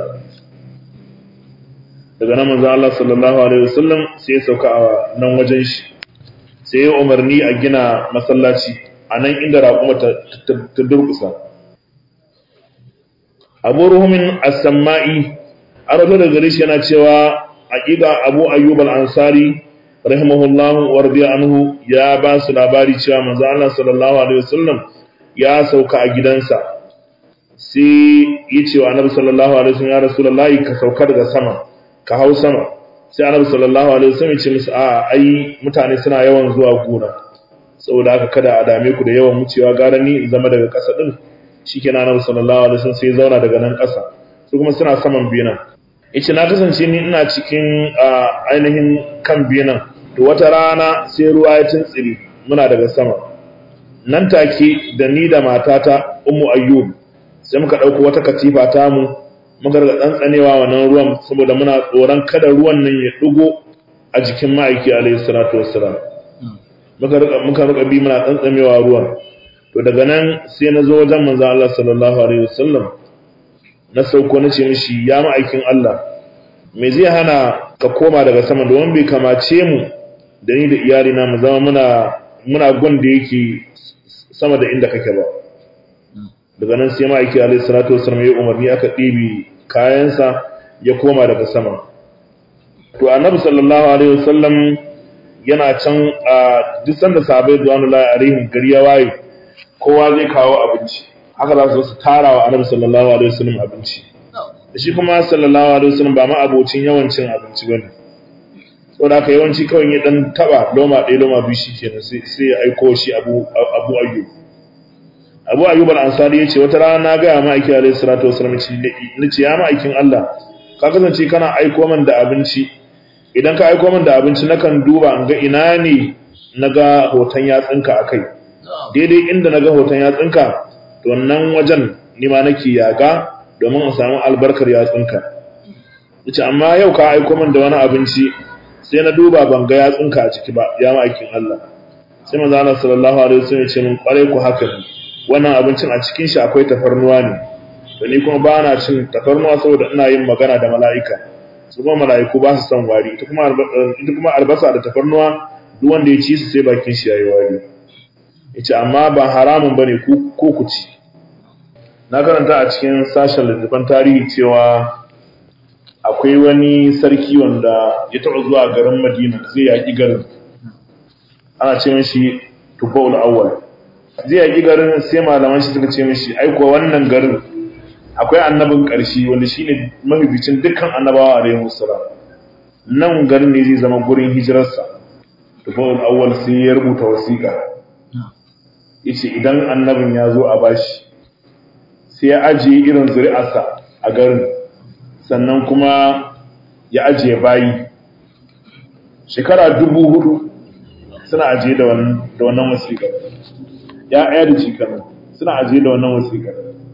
daga nan manzon Allah sallallahu alaihi wasallam sai ya sauka a nan wajen shi sai ya umarni a gina masallaci a nan inda raƙuma ta durƙusa abu ruhumin as-samma'i an rabu da gare shi yana cewa aƙiƙa abu ayyub al-ansari rahimahullahu wa radiya anhu ya ba su labari cewa manzo Allah sallallahu alaihi wasallam ya sauka a gidansa sai ya ce wa annabi sallallahu alaihi wasallam ya rasulullahi ka sauka daga sama ka hau sama sai annabi sallallahu alaihi wasallam ya ce musu a ai mutane suna yawan zuwa gona saboda haka kada a dame ku da yawan wucewa gara ni in zama daga ƙasa din shikenan annabi sallallahu alaihi wasallam sai ya zauna daga nan ƙasa su kuma suna saman bena yace na kasance ni ina cikin ainihin kan benan to wata rana sai ruwa ya tuntsiri muna daga sama nan take da ni da matata ummu ayyub sai muka dauko wata katifa ta mu muka riga tsantsanewa wannan ruwan saboda muna tsoron kada ruwan nan ya dugo a jikin ma'aiki alaihi salatu wassalam muka riga muka riga bi muna tsantsamewa ruwan to daga nan sai na zo wajen manzon Allah sallallahu alaihi wasallam na sauko na ce mishi ya ma'aikin Allah me zai hana ka koma daga sama domin bai kamace mu da ni da iyalina mu zama muna muna gun da yake sama da inda kake ba daga nan sai ma'aiki alaihi salatu wasallam ya umarni aka ɗibi kayansa ya koma daga sama to annabi sallallahu alaihi wasallam yana can a duk sanda sahabbai duwanullahi alaihim gari ya waye kowa zai kawo abinci haka za su su tara wa annabi sallallahu alaihi wasallam abinci shi kuma sallallahu alaihi wasallam ba ma abocin yawancin abinci bane saboda haka yawanci kawai ya dan taba loma ɗaya loma biyu shikenan sai sai ya aiko shi abu abu ayyub abu ayyub al-ansari yace wata rana na ga ma aiki alaihi salatu wasallam ni ce ya ma aikin Allah ka kasance kana aiko min da abinci idan ka aiko min da abinci nakan duba in ga ina ne naga hoton yatsinka akai daidai inda naga hoton yatsinka to nan wajen ni ma nake yaga domin in samu albarkar yatsinka yace amma yau ka aiko min da wani abinci sai na duba ban ga yatsinka a ciki ba ya ma aikin Allah sai manzo Allah sallallahu alaihi wasallam ya ce min kware ku haka ne wannan abincin a cikin shi akwai tafarnuwa ne to ni kuma ba na cin tafarnuwa saboda ina yin magana da mala'ika su kuma mala'iku ba su son wari ita kuma ita kuma albasa da tafarnuwa duk wanda ya ci su sai bakin shi yayi wari yace amma ba haramun bane ku ko ku ci na karanta a cikin sashen littafin tarihi cewa akwai wani sarki wanda ya taɓa zuwa garin Madina zai yaƙi garin ana ce mishi Tubaul Awwal zai yaƙi garin sai malaman shi suka ce mishi ai kuwa wannan garin akwai annabin ƙarshe wanda shine mafificin dukkan annabawa alaihi wassalam nan garin ne zai zama gurin hijirarsa Tubaul Awwal sai ya rubuta wasiƙa yace idan annabin ya zo a bashi sai ya ajiye irin zuri'arsa a garin sannan kuma ya ajiye bayi shekara dubu hudu suna ajiye da wannan wasiƙar ya aya da shekaru suna ajiye da wannan wasiƙar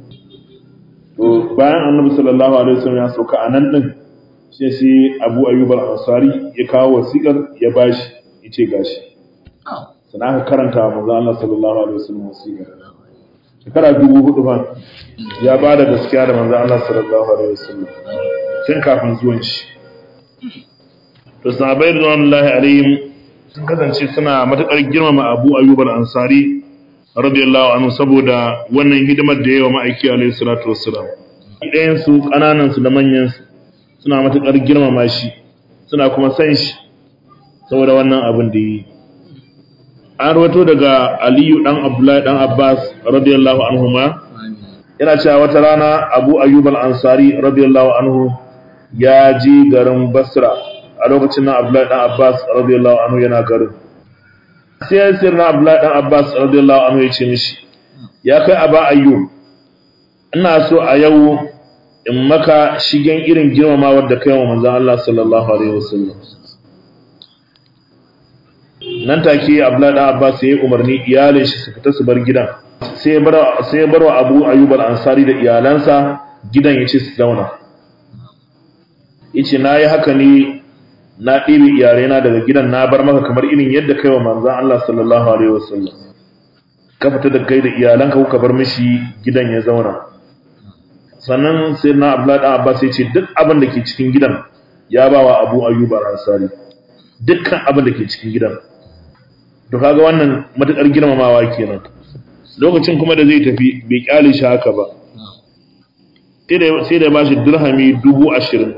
to bayan annabi sallallahu alaihi wasallam ya sauka a nan din sai shi Abu Ayyub al-Ansari ya kawo wasiƙar ya bashi yace gashi sana aka karanta wa manzo Allah sallallahu alaihi wasallam wasiƙar shekara dubu hudu fa ya ba da gaskiya da manzo Allah sallallahu alaihi wasallam tun kafin zuwan shi to sahabbai radiyallahu alaihim sun kasance suna matakar girmama Abu Ayyub al-Ansari radiyallahu anhu saboda wannan hidimar da yayi wa ma'aiki alaihi salatu wassalam ɗayan su kananan su da manyan su suna matakar girmama shi suna kuma san shi saboda wannan abin da yi an rawato daga Aliyu dan Abdullahi dan Abbas radiyallahu anhuma yana cewa wata rana Abu Ayyub al-Ansari radiyallahu anhu ya ji garin Basra a lokacin nan Abdullahi dan Abbas radiyallahu anhu yana garin sai sai na Abdullahi dan Abbas radiyallahu anhu ya ce mishi ya kai Aba Ayyub ina so a yau in maka shigen irin girmamawar da kai wa manzon Allah sallallahu alaihi wasallam nan take Abdullahi dan Abbas ya yi umarni iyalin shi su fita su bar gidan sai bar sai bar wa Abu Ayyub al-Ansari da iyalansa gidan yace su zauna yace nayi haka ne na ɗibi iyalaina daga gidan na bar maka kamar irin yadda kai wa manzon Allah sallallahu alaihi wasallam ka fita da kai da iyalanka kuka bar mishi gidan ya zauna sannan sai na Abdullahi dan Abbas yace duk abin da ke cikin gidan ya bawa Abu Ayyub al-Ansari dukkan abin da ke cikin gidan to kaga wannan matukar girmamawa kenan lokacin kuma da zai tafi bai kyale shi haka ba sai da ba shi dirhami dubu ashirin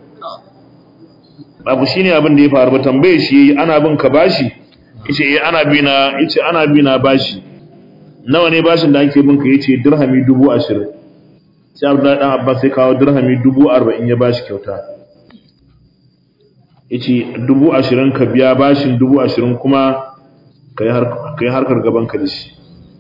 abu shi ne abin da ya faru ba tambaye shi ana bin ka bashi yace eh ana bi na yace ana bi na bashi nawa ne bashin da ake bin ka yace dirhami dubu ashirin sai Abdullahi dan Abbas sai kawo dirhami dubu arba'in ya bashi kyauta yace dubu ashirin ka biya bashin dubu ashirin kuma ka yi harkar gaban ka da shi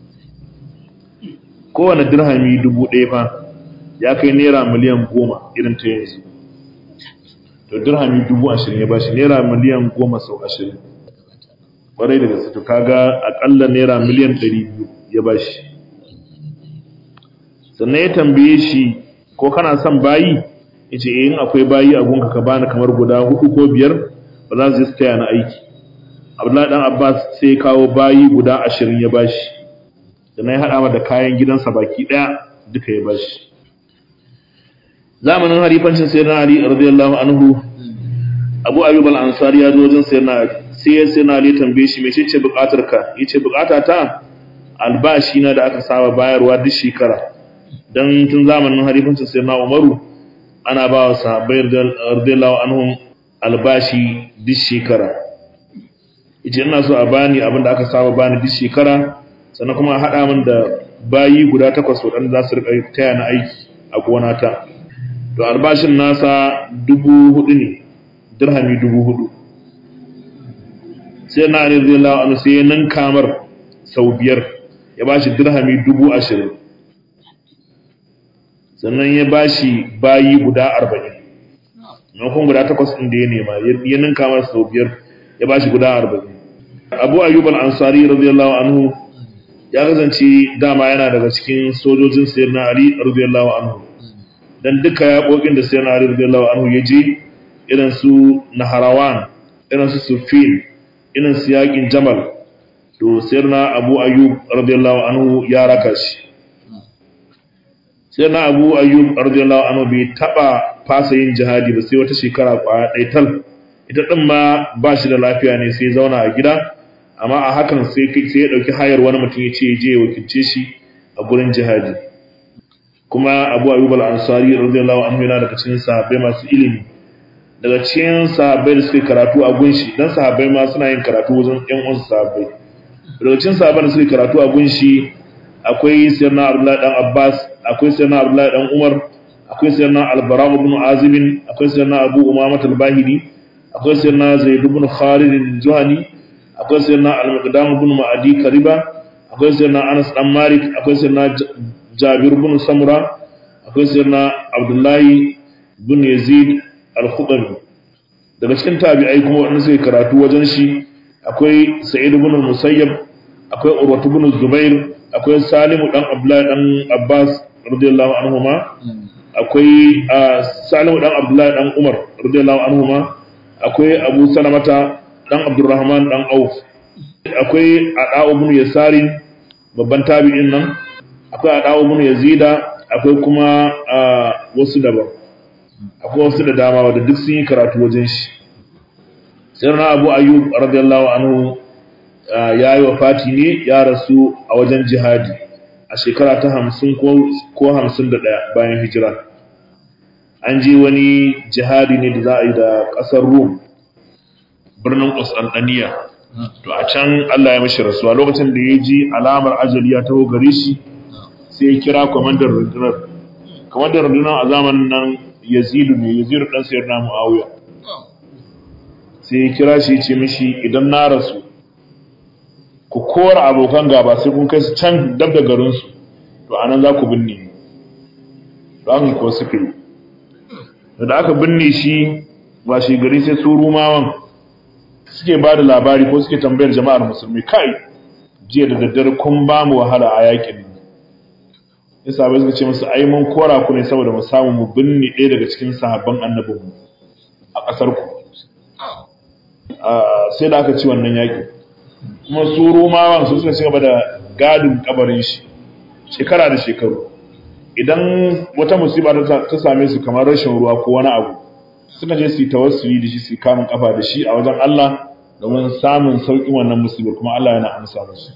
kowane dirhami dubu ɗaya fa ya kai naira miliyan goma irin ta yanzu to dirhami dubu ashirin ya bashi naira miliyan goma sau ashirin ƙwarai da gaske to kaga aƙalla naira miliyan ɗari biyu ya bashi sannan ya tambaye shi ko kana son bayi ya ce in akwai bayi a gunka ka bani kamar guda hudu ko biyar ba za su yi taya na aiki abdullahi dan abbas sai kawo bayi guda ashirin ya bashi da na ya haɗa da kayan gidansa baki ɗaya duka ya bashi zamanin harifancin sayyidina ali radiyallahu anhu abu ayyub al-ansari ya zo wajen sayyidina ali sai ya sayyidina ali tambaye shi mece ce buƙatar ka yace buƙata ta albashi na da aka saba bayarwa duk shekara dan tun zamanin harifancin sayyidina umaru ana ba wa sahabbai radiyallahu anhum albashi duk shekara yace ina so a bani abin da aka saba bani duk shekara sannan kuma a haɗa min da bayi guda takwas waɗanda za su riƙa taya na aiki a gona ta to albashin nasa dubu hudu ne dirhami dubu hudu sai na ali radiyallahu anhu sai ya nan kamar sau biyar ya bashi dirhami dubu ashirin sannan ya bashi bayi guda arba'in maimakon guda takwas ɗin da ya nema ya ninka masa sau biyar ya bashi guda arba'in abu ayyub al-ansari radiyallahu anhu ya kasance dama yana daga cikin sojojin sayyidina ali radiyallahu anhu dan duka yaƙoƙin da sayyidina ali radiyallahu anhu ya je irin su naharawan irin su sufin irin su yaƙin jamal to sayyidina abu ayyub radiyallahu anhu ya raka shi sayyidina abu ayyub radiyallahu anhu bai taba fasa yin jihadi ba sai wata shekara kwaya ɗaya tal ita ɗin ma ba shi da lafiya ne sai zauna a gida amma a hakan sai sai ya ɗauki hayar wani mutum ya ce je ya wakilce shi a gurin jihadi kuma abu ayyub al-ansari radiyallahu anhu yana daga cikin sahabbai masu ilimi daga cikin sahabbai da suke karatu a gunshi dan sahabbai ma suna yin karatu wajen ƴan uwansu sahabbai daga cikin sahabbai da suke karatu a gunshi akwai sayyidina abdullahi dan abbas akwai sayyidina abdullahi dan umar akwai sayyidina al-bara ibn azib akwai sayyidina abu umamah al-bahili akwai sayyidina zaid ibn khalid al-juhani akwai sayyidina al-miqdam ibn ma'adi kariba akwai sayyidina anas dan malik akwai sayyidina jabir ibn samura akwai sayyidina abdullahi ibn yazid al-khudri daga cikin tabi'ai kuma wanda suke karatu wajen shi akwai sa'id ibn al-musayyab akwai urwatu ibn zubair akwai salimu dan abdullahi dan abbas radiyallahu anhuma akwai salimu dan abdullahi dan umar radiyallahu anhuma akwai abu salamata dan abdurrahman dan auf akwai ada'u ibn yasarin babban tabi'in nan akwai ada'u ibn yazida akwai kuma wasu daban akwai wasu da dama wadda duk sun yi karatu wajen shi sirna abu ayyub radiyallahu anhu ya yi wafati ne ya rasu a wajen jihadi a shekara ta hamsin ko hamsin da ɗaya bayan hijira an je wani jihadi ne da za a yi da ƙasar rum birnin Constantinople to a can Allah ya mashi rasuwa lokacin da ya ji alamar ajali ya taho gare shi sai ya kira kwamandar rundunar kwamandar rundunar a zamanin nan yazidu ne yazidu dan sayar na muawiya sai ya kira shi ce mishi idan na rasu ku kora abokan gaba sai kun kai su can dab da garinsu to anan za ku binne to an ko suke da aka binne shi ba shi gari sai su rumawan suke ba da labari ko suke tambayar jama'ar musulmi kai jiya da daddare kun ba mu wahala a yakin ya sabai suka ce musu ai mun kora ku ne saboda mu samu mu binne ɗaya daga cikin sahabban annabinmu a ƙasar ku sai da aka ci wannan yaƙi kuma su rumawan su suka ci gaba da gadin kabarin shi shekara da shekaru idan wata musiba ta same su kamar rashin ruwa ko wani abu suka je su yi tawassuli da shi su kamun kafa da shi a wajen Allah domin samun sauƙin wannan musibar kuma Allah yana amsa musu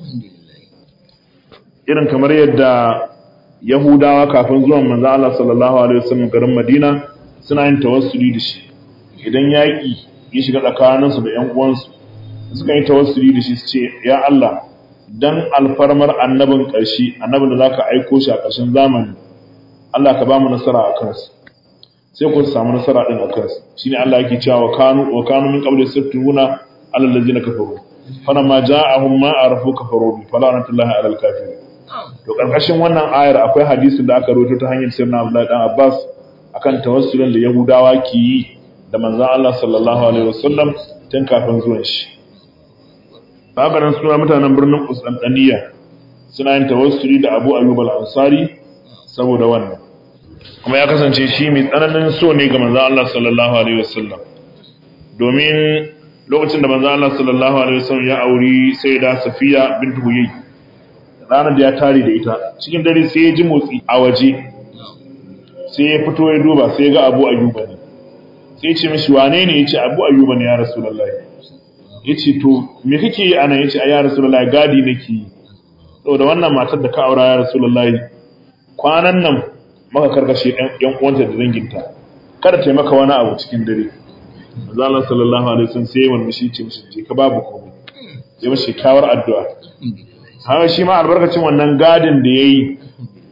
irin kamar yadda Yahudawa kafin zuwan manzo Allah sallallahu alaihi wasallam garin Madina suna yin tawassuli da shi idan yaƙi ya shiga tsakaninsu da ƴan uwansu suka yi tawassuli da shi su ce ya Allah dan alfarmar annabin ƙarshe annabin da zaka aiko shi a ƙarshen zamani Allah ka ba mu nasara a kansu sai ku samu nasara din a kansu shine Allah yake cewa wa kanu wa kanu min qabli sattuna alal ladina kafaru falamma ja'ahum ma arafu kafaru bi falanatullahi alal kafirin to karkashin wannan ayar akwai hadisin da aka rawaito ta hanyar sirna Abdullahi dan Abbas akan tawassulin da Yahudawa ke yi da manzon Allah sallallahu alaihi wasallam tun kafin zuwan shi haka nan suna mutanen birnin Constantinople suna yin tawassuli da Abu Ayyub al-Ansari saboda wannan kuma ya kasance shi mai tsananin so ne ga manzon Allah sallallahu alaihi wasallam domin lokacin da manzon Allah sallallahu alaihi wasallam ya auri Sayyida Safiya bint Huyay ranar da ya tare da ita cikin dare sai ya ji motsi a waje sai ya fito ya duba sai ya ga Abu Ayyuba ne sai ya ce mishi wane ne ya ce Abu Ayyuba ne ya Rasulullahi ya ce to me kake yi anan ya ce a ya Rasulullahi gadi nake yi saboda wannan matar da ka aura ya Rasulullahi kwanan nan maka karkashe yan uwanta da danginta kada ta maka wani abu cikin dare Allah sallallahu alaihi wasallam sai wannan shi ce mishi je ka babu komai sai mishi kyawar addu'a haka shi ma albarkacin wannan gadin da yayi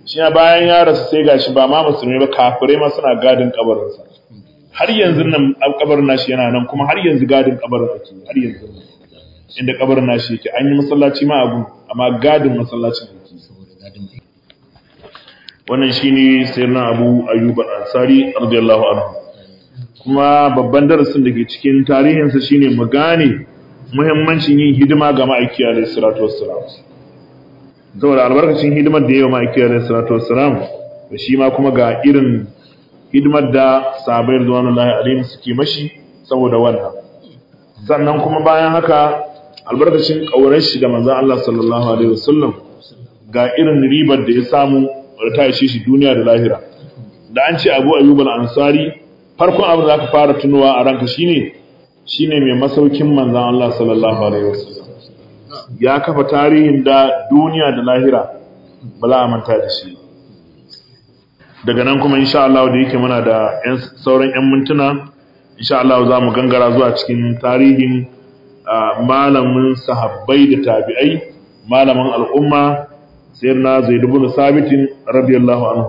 shi ya bayan ya rasu sai gashi ba ma musulmi ba kafirai ma suna gadin kabarinsa har yanzu nan kabarin nashi yana nan kuma har yanzu gadin kabarin ake har yanzu inda kabarin nashi yake an yi masallaci ma abu amma gadin masallacin ake wannan shine sayyidina Abu Ayyub al-Ansari radiyallahu anhu kuma babban darasin da ke cikin tarihinsa shine mu gane muhimmancin yin hidima ga ma'aiki alayhi salatu wassalam saboda albarkacin hidimar da yawa ma'aiki alayhi salatu wassalam da shi ma kuma ga irin hidimar da sahabbai radiyallahu alaihim suke mashi saboda wannan sannan kuma bayan haka albarkacin kaurar shi da manzon Allah sallallahu alaihi wasallam ga irin ribar da ya samu da ta ishe shi duniya da lahira da an ce Abu Ayyub al-Ansari farkon abin da aka fara tunowa a ranka shine shine mai masaukin manzon Allah sallallahu alaihi wasallam ya kafa tarihin da duniya da lahira ba za a manta da shi daga nan kuma insha Allah da yake muna da sauran 'yan mintuna insha Allah za mu gangara zuwa cikin tarihin malamin sahabbai da tabi'ai malamin al'umma sayyidina Zaid ibn Sabit radiyallahu anhu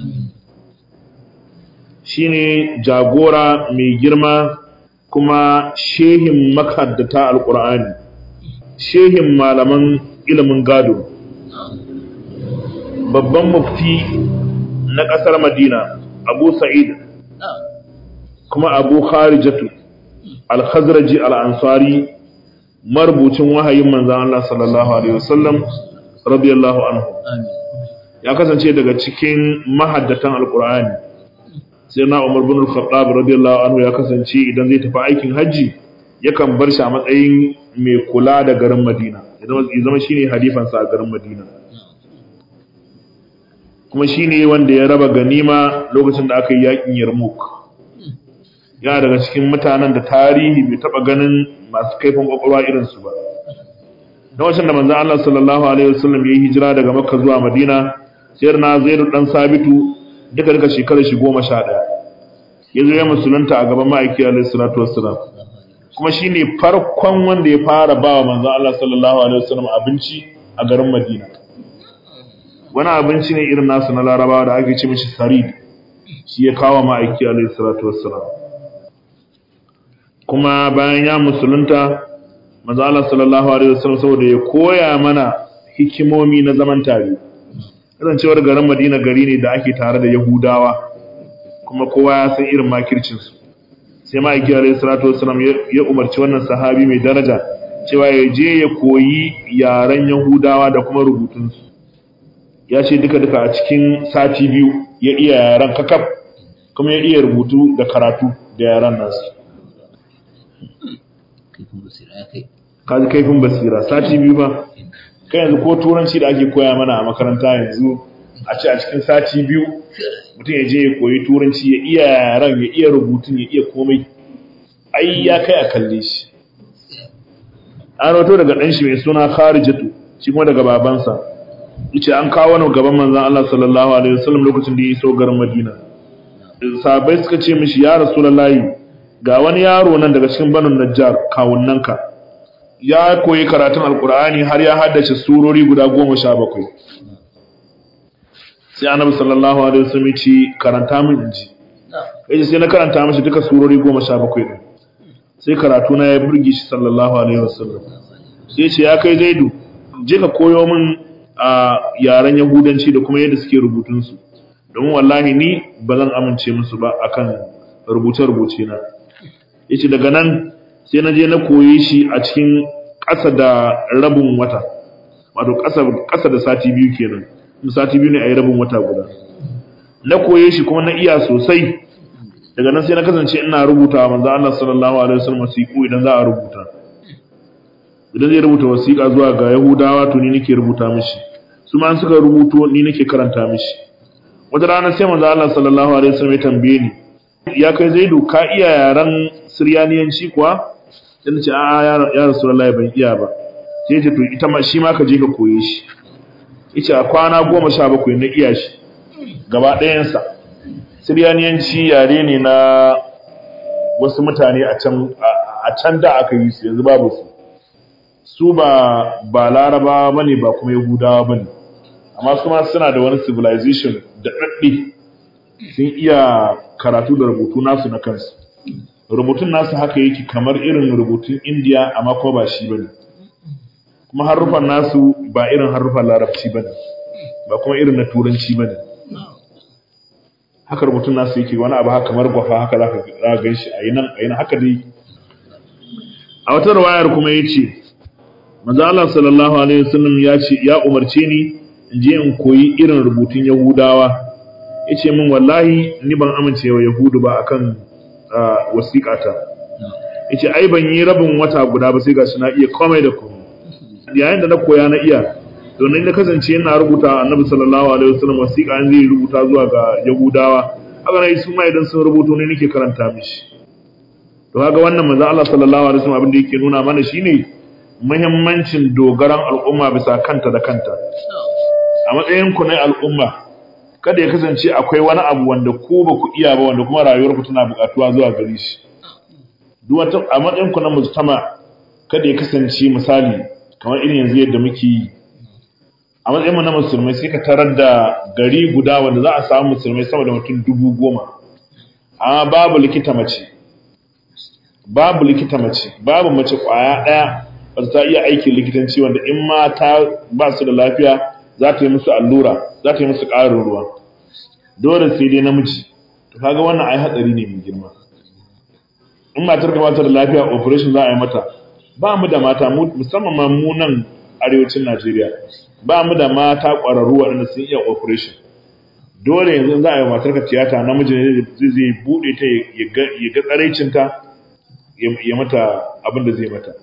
shine jagora mai girma kuma shehin makaddata alqur'ani shehin malaman ilimin gado babban mufti na ƙasar Madina Abu Sa'id kuma Abu Kharijatu Al-Khazraji Al-Ansari marubucin wahayin manzon Allah sallallahu alaihi wasallam radiyallahu anhu ya kasance daga cikin mahaddatan Al-Qur'ani sai na Umar bin Al-Khattab radiyallahu anhu ya kasance idan zai tafi aikin haji yakan bar shi a matsayin mai kula da garin Madina ya zama shine halifansa a garin Madina kuma shi ne wanda ya raba ganima lokacin da aka yi yakin yarmouk yana daga cikin mutanen da tarihi bai taba ganin masu kaifin kwakwalwa irinsu ba na wacin da manzan Allah sallallahu alaihi wasallam ya yi hijira daga makka zuwa madina sayar na zaidu dan sabitu duka duka shekarar shi goma sha ɗaya ya zo ya musulunta a gaban ma'aiki alaihi salatu wassalam kuma shi ne farkon wanda ya fara ba wa manzan Allah sallallahu alaihi wasallam abinci a garin madina wani abinci ne irin nasu na larabawa da ake ce mishi sarid shi ya kawo ma'aiki alaihi salatu wassalam kuma bayan ya musulunta manzo Allah sallallahu alaihi wasallam saboda ya koya mana hikimomi na zaman tare kasancewar garin Madina gari ne da ake tare da Yahudawa kuma kowa ya san irin makircin su sai ma'aiki alaihi salatu wassalam ya umarci wannan sahabi mai daraja cewa ya je ya koyi yaren Yahudawa da kuma rubutunsu ya ce duka-duka a cikin sati biyu ya iya yaren kakaf kuma ya iya rubutu da karatu da yaren nasu kaji kaifin basira sati biyu ba kai yanzu ko turanci da ake koya mana a makaranta yanzu a ce a cikin sati biyu mutum ya je ya koyi turanci ya iya yaren ya iya rubutun ya iya komai ai ya kai a kalle shi an rato daga ɗan shi mai suna kharijatu shi kuma daga babansa yace an kawo wani gaban manzon Allah sallallahu alaihi wasallam lokacin da ya iso garin Madina sahabbai suka ce mishi ya rasulullahi ga wani yaro nan daga cikin banin Najjar kawunnanka ya koyi karatun alkur'ani har ya haddace surori guda goma sha bakwai sai annabi sallallahu alaihi wasallam ya ce karanta min inji yace sai na karanta mishi duka surori goma sha bakwai din sai karatu na ya burge shi sallallahu alaihi wasallam sai ce ya kai zaidu je ka koyo min a yaren yahudanci da kuma yadda suke rubutunsu domin wallahi ni ba zan amince musu ba akan rubuce-rubuce na yace daga nan sai na je na koyi shi a cikin ƙasa da rabin wata wato ƙasa da sati biyu kenan sati biyu ne a yi rabin wata guda na koye shi kuma na iya sosai daga nan sai na kasance ina rubuta manzo Allah sallallahu alaihi wasallam wasiƙu idan za a rubuta idan zai rubuta wasiƙa zuwa ga Yahudawa to ni nake rubuta mishi su ma suka rubuto ni nake karanta mishi wata rana sai manzo Allah sallallahu alaihi wasallam ya tambaye ni ya kai Zaidu ka iya yaran Siryaniyanci kuwa sai nace a'a ya Rasulullahi ban iya ba sai ya ce to ita ma shi ma ka je ka koye shi yace a kwana 17 na iya shi gaba ɗayansa Siryaniyanci yare ne na wasu mutane a can a can da aka yi su yanzu babu su su ba ba laraba bane ba kuma yahudawa bane amma kuma suna da wani civilization da ɗaɗɗe sun iya karatu da rubutu nasu na kansu rubutun nasu haka yake kamar irin rubutun indiya amma ko ba shi bane kuma harufan nasu ba irin harufan larabci bane ba kuma irin na turanci bane haka rubutun nasu yake wani abu haka kamar gwafa haka za ka gan shi a yi nan a yi nan haka dai a wata rawayar kuma ya ce manzo Allah sallallahu alaihi wasallam ya ce ya umarce ni in je in koyi irin rubutun Yahudawa yace min wallahi ni ban amince wa Yahudu ba akan wasiƙata yace ai ban yi rabin wata guda ba sai gashi na iya komai da komai yayin da na koya na iya to ne na kasance ina rubuta Annabi sallallahu alaihi wasallam wasiƙa an zai rubuta zuwa ga Yahudawa haka ne su ma idan sun rubuto ne nake karanta mishi to kaga wannan manzo Allah sallallahu alaihi wasallam abin da yake nuna mana shine muhimmancin dogaran al'umma bisa kanta da kanta a matsayin ku na al'umma kada ya kasance akwai wani abu wanda ku ba ku iya ba wanda kuma rayuwar ku tana buƙatuwa zuwa gare shi duk wata a matsayin ku na mujtama kada ya kasance misali kamar irin yanzu yadda muke yi a matsayin mu na musulmai sai ka tarar da gari guda wanda za a samu musulmai sama da mutum dubu goma amma babu likita mace babu likita mace babu mace kwaya ɗaya wata ta iya aikin likitanci wanda in mata ba su da lafiya za ta yi musu allura za ta yi musu ƙarin ruwa dole sai dai namiji to kaga wannan ai hatsari ne mai girma in matar ka bata da lafiya operation za a yi mata ba mu da mata musamman ma mu nan arewacin Najeriya ba mu da mata ƙwararru waɗanda sun iya operation dole yanzu za a yi matar ka tiyata namiji ne zai zai buɗe ta ya ga tsaraicinta ya mata abin da zai mata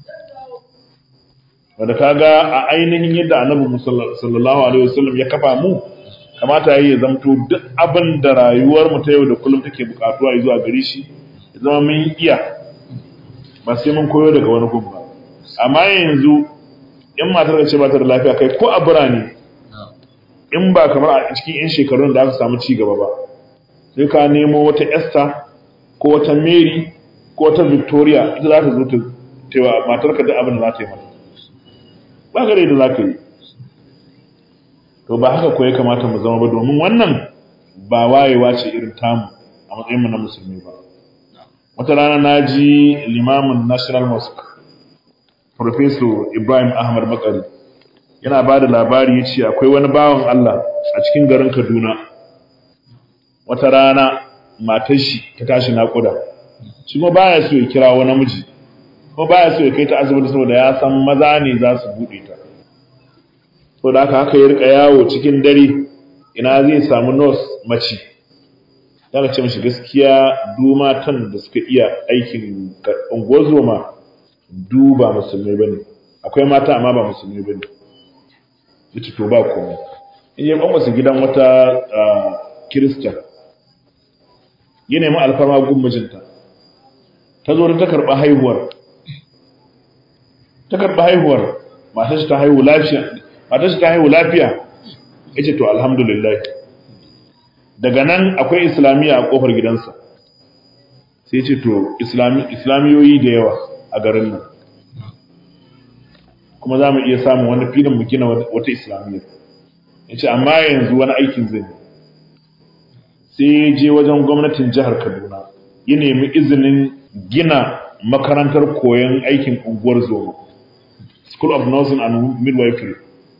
wanda kaga a ainihin yadda annabi sallallahu alaihi wasallam ya kafa mu kamata yayi ya zamto duk abin da rayuwar mu ta yau da kullum take bukatuwa zuwa gare shi ya zama mun iya ba sai mun koyo daga wani gun ba amma yanzu in matar ka ce ba ta da lafiya kai ko a birane in ba kamar a cikin yan shekarun da aka samu ci gaba ba sai ka nemo wata Esther ko wata Mary ko wata Victoria ita za ta zo ta tewa matar ka da abin da za ta yi mata ba gare da za ka yi to ba haka ko ya kamata mu zama ba domin wannan ba wayewa ce irin tamu a matsayinmu na musulmi ba wata rana na ji limamin national mosque professor ibrahim ahmad makari yana ba da labari ya ce akwai wani bawan allah a cikin garin kaduna wata rana matar shi ta tashi naƙuda shi ma baya so ya kira wani namiji ko baya so ya kai ta asibiti saboda ya san maza ne za su buɗe ta so da haka haka ya rika yawo cikin dare ina zai samu nurse mace yana ce mishi gaskiya du matan da suka iya aikin ungozoma du ba musulmai bane akwai mata amma ba musulmai bane yace to ba komai in ya kwamasa gidan wata kirista ya nemi alfarma gun mijinta ta zo ta karɓa haihuwar ta karɓa haihuwar matar shi ta haihu lafiya matar shi ta haihu lafiya yace to alhamdulillah daga nan akwai islamiyya a kofar gidansa sai ce to islamiyoyi da yawa a garin nan kuma za mu iya samun wani filin mu gina wata islamiyya ya ce amma yanzu wani aikin zai sai je wajen gwamnatin jihar kaduna ya nemi izinin gina makarantar koyon aikin unguwar zoma school of nursing and midwifery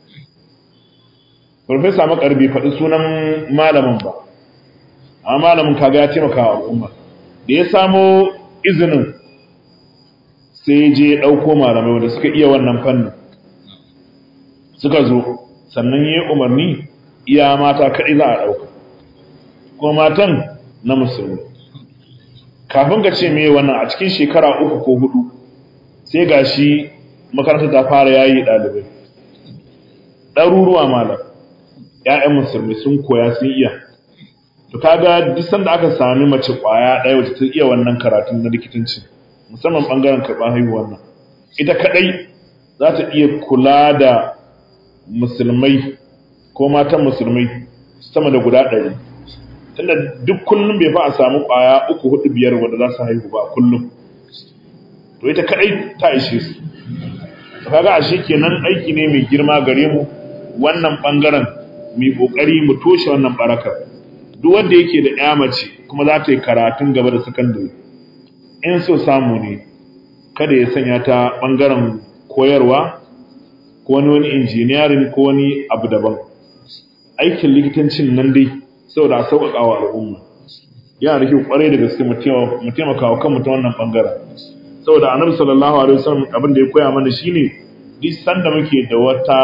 Farfesa Makar bai faɗi sunan malamin ba, amma malamin kaga ya taimaka wa al'umma. Da ya samo izinin sai je ya ɗauko malamai wanda suka iya wannan fannin. Suka zo, sannan ya yi umarni iya mata kaɗai za a ɗauka. Kuma matan na musulmi. Kafin ka ce me wannan a cikin shekara uku ko hudu, sai ga shi makarantar ta fara yayi ɗalibai. Ɗaruruwa malam. ‘ya'yan musulmi sun koya sun iya. To kaga duk sanda aka sami mace ƙwaya ɗaya wacce ta iya wannan karatun na likitanci, musamman ɓangaren karɓar haihuwar nan. Ita kaɗai za ta iya kula da musulmai ko matan musulmai sama da guda ɗari. Tunda duk kullum bai fa a samu ƙwaya uku hudu biyar wanda za su haihu ba kullum. To ita kaɗai ta ishe su. Kaga ashe kenan aiki ne mai girma gare mu wannan bangaren mu kokari mu toshe wannan barakar duk wanda yake da ƴa mace kuma za ta yi karatun gaba da sakandare in so samu ne kada ya sanya ta bangaren koyarwa ko wani wani engineering ko wani abu daban aikin likitancin nan dai saboda a sauƙaƙa wa al'umma yana da kyau kwarai da gaske mu taimaka wa kanmu ta wannan bangaren saboda annabi sallallahu alaihi wasallam abin da ya koya mana shine duk sanda muke da wata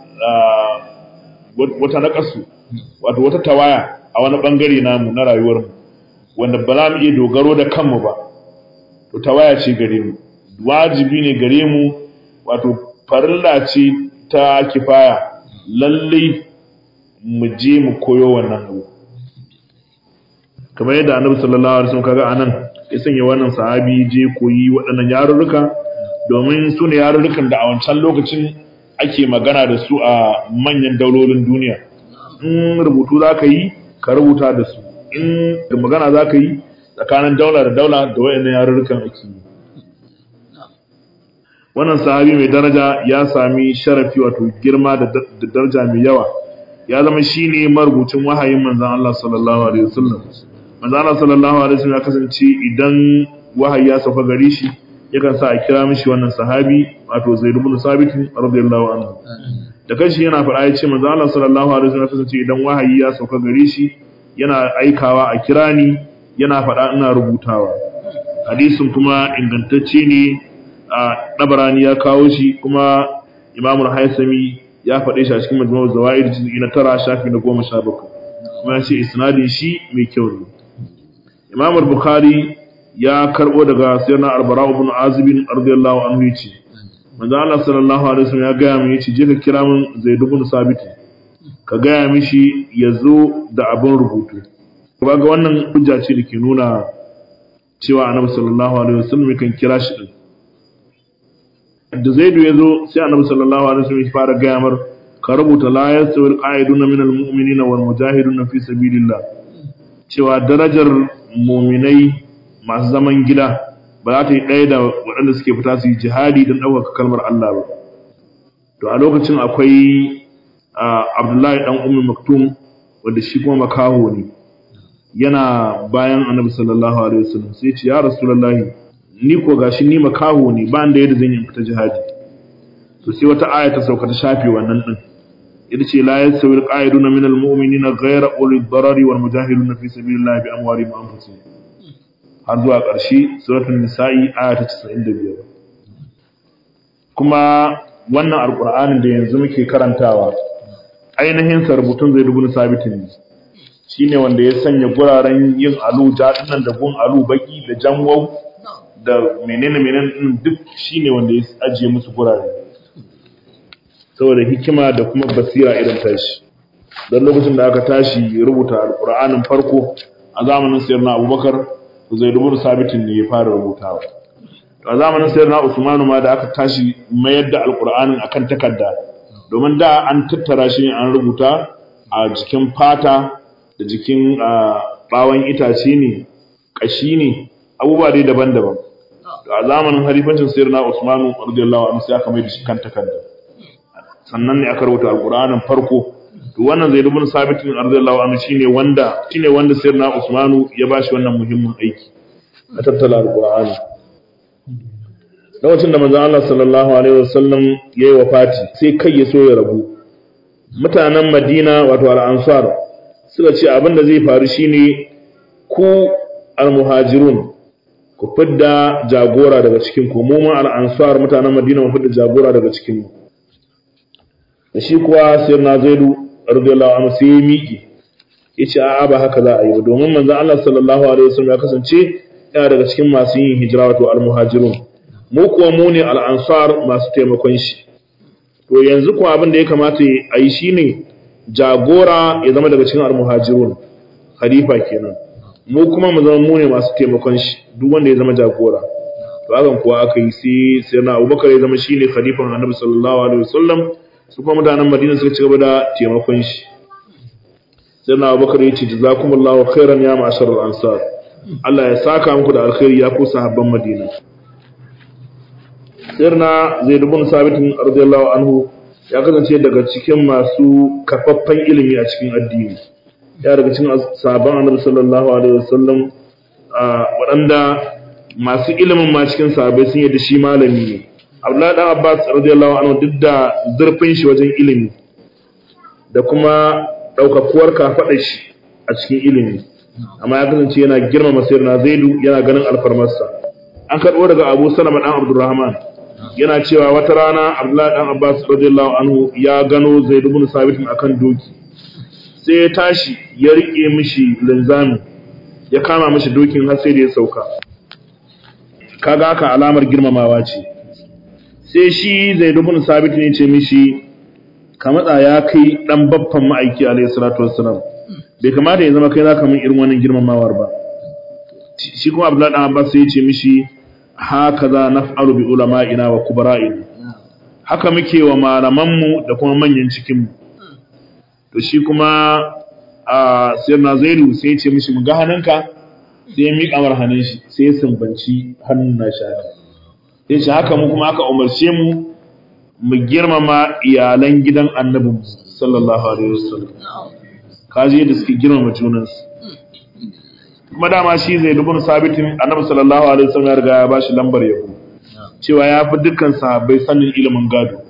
wata nakasu wato wata tawaya a wani bangare namu na rayuwar mu wanda ba za mu iya dogaro da kanmu ba to tawaya ce gare mu wajibi ne gare mu wato farilla ce ta kifaya lallai mu je mu koyo wannan abu kamar yadda annabi sallallahu alaihi wasallam kaga anan ya sanya wannan sahabi je koyi waɗannan yarurruka domin su ne yarurrukan da a wancan lokacin ake magana da su a manyan daulolin duniya in rubutu za ka yi ka rubuta da su in da magana za ka yi tsakanin daula da daula da waɗannan yarurrukan ake yi wannan sahabi mai daraja ya sami sharafi wato girma da daraja mai yawa ya zama shine marubucin wahayin manzon Allah sallallahu alaihi wasallam manzon Allah sallallahu alaihi wasallam ya kasance idan wahayi ya sauka gare shi yakan sa a kira mishi wannan sahabi wato Zaid ibn Sabit radiyallahu anhu da kanshi yana faɗa ya ce manzon Allah sallallahu alaihi wasallam ya kasance idan wahayi ya sauka gare shi yana aikawa a kira ni yana faɗa ina rubutawa hadisin kuma ingantacce ne a ɗabarani ya kawo shi kuma imamul haisami ya faɗe shi a cikin majmu'ul zawaid juz'i na tara shafi na goma sha bakwai kuma ya ce isnadin shi mai kyau ne imamul bukhari ya karɓo daga sayyidina albara ibn azib radiyallahu anhu yace manzo Allah sallallahu alaihi wasallam ya gaya min yace je ka kira min zaid ibn sabit ka gaya mishi ya zo da abin rubutu ga wannan hujja ce da ke nuna cewa annabi sallallahu alaihi wasallam kan kira shi din da zaidu ya zo sai annabi sallallahu alaihi wasallam ya fara gaya mar ka rubuta la yasawil qa'iduna min almu'minina wal mujahiduna fi sabilillah cewa darajar mu'minai masu zaman gida ba za ta yi ɗaya da waɗanda suke fita su yi jihadi don ɗaukaka kalmar Allah ba to a lokacin akwai Abdullahi dan Ummu Maktum wanda shi kuma makaho ne yana bayan annabi sallallahu alaihi wasallam sai ya ce ya rasulullahi ni ko gashi ni makaho ne ba da yadda zan yi fita jihadi to sai wata aya ta sauka ta shafe wannan din ita ce la yasawi alqa'iduna minal mu'minina ghayra ulil darari wal mujahiduna fi sabilillahi bi amwalihim wa anfusihim har zuwa ƙarshe suratul nisa'i aya ta 95 kuma wannan alqur'anin da yanzu muke karantawa ainihin sa rubutun zai dubu sabitin ne shine wanda ya sanya guraren yin alu jadinan da gun alu baki da janwau da menene menene din duk shine wanda ya ajiye musu gurare saboda hikima da kuma basira irin tashi don lokacin da aka tashi rubuta alqur'anin farko a zamanin sayyidina abubakar zai rubuta sabitin ne ya fara rubutawa a zamanin sayyidina usmanu ma da aka tashi mayar da alqur'anin akan takarda domin da an tattara shi an rubuta a jikin fata da jikin bawon itace ne kashi ne abubuwa dai daban-daban a zamanin halifancin sayyidina Usmanu radiyallahu anhu sai aka mai da shi kan takarda sannan ne aka rubuta alqur'anin farko to wannan zaid ibn sabit radiyallahu anhu shine wanda shine wanda sayyidina Usmanu ya bashi wannan muhimmin aiki a tattala alqur'ani lokacin da manzon Allah sallallahu alaihi wasallam yayi wafati sai kai ya so ya rabu mutanen Madina wato al-Ansar suka ce abin da zai faru shine ku al-muhajirun ku fidda jagora daga cikin ku mu ma al-ansar mutanen Madina mu fidda jagora daga cikin mu da shi kuwa sayyidina Zaidu radiyallahu anhu sai ya miƙe yace a'a ba haka za a yi ba domin manzon Allah sallallahu alaihi wasallam ya kasance yana daga cikin masu yin hijira wato al-muhajirun mu kuwa mu ne al-ansar masu taimakon shi to yanzu kuwa abin da ya kamata a yi shine jagora ya zama daga cikin al-muhajirun khalifa kenan mu kuma mu zama mu ne masu taimakon shi duk wanda ya zama jagora to hakan kuwa aka yi sai sai na Abubakar ya zama shine khalifan Annabi sallallahu alaihi wasallam su kuma mutanen Madina suka ci gaba da taimakon shi sai na Abubakar ya ce jazakumullahu khairan ya ma'ashar al-ansar Allah ya saka muku da alkhairi ya ku sahabban Madina sirna Zaid ibn Sabit radiyallahu anhu ya kasance daga cikin masu kafaffen ilimi a cikin addini ya daga cikin sabon annabi sallallahu alaihi wasallam waɗanda masu ilimin ma cikin sahabbai sun yadda shi malami ne Abdullahi dan Abbas radiyallahu anhu duk da zurfin shi wajen ilimi da kuma daukakuwar kafaɗa shi a cikin ilimi amma ya kasance yana girmama sayyidina Zaidu yana ganin alfarmarsa an karɓo daga Abu Salama dan Abdurrahman yana cewa wata rana Abdullahi dan Abbas radiyallahu anhu ya gano Zaid ibn Sabit akan doki sai ya tashi ya rike mishi linzami ya kama mishi dokin har sai da ya sauka kaga haka alamar girmamawa ce sai shi Zaid ibn Sabit ne ce mishi ka matsa ya kai dan babban ma'aiki alayhi salatu wassalam bai kamata ya zama kai zaka min irin wannan girmamawar ba shi kuma Abdullahi dan Abbas sai ya ce mishi hakaza naf'alu bi ulama'ina wa kubara'ina haka muke wa malamanmu da kuma manyan cikinmu to shi kuma a sayyidina zaidu sai ya ce mishi mu ga hannunka sai ya miƙa mar hannun shi sai ya sumbanci hannun na shi haka sai ce haka mu kuma aka umarce mu mu girmama iyalan gidan annabi sallallahu alaihi wasallam kaji yadda suke girmama junansu kuma dama shi zai dubun sabitin annabi sallallahu alaihi wasallam ya riga ya bashi lambar yabo cewa ya fi dukkan sahabbai sanin ilimin gado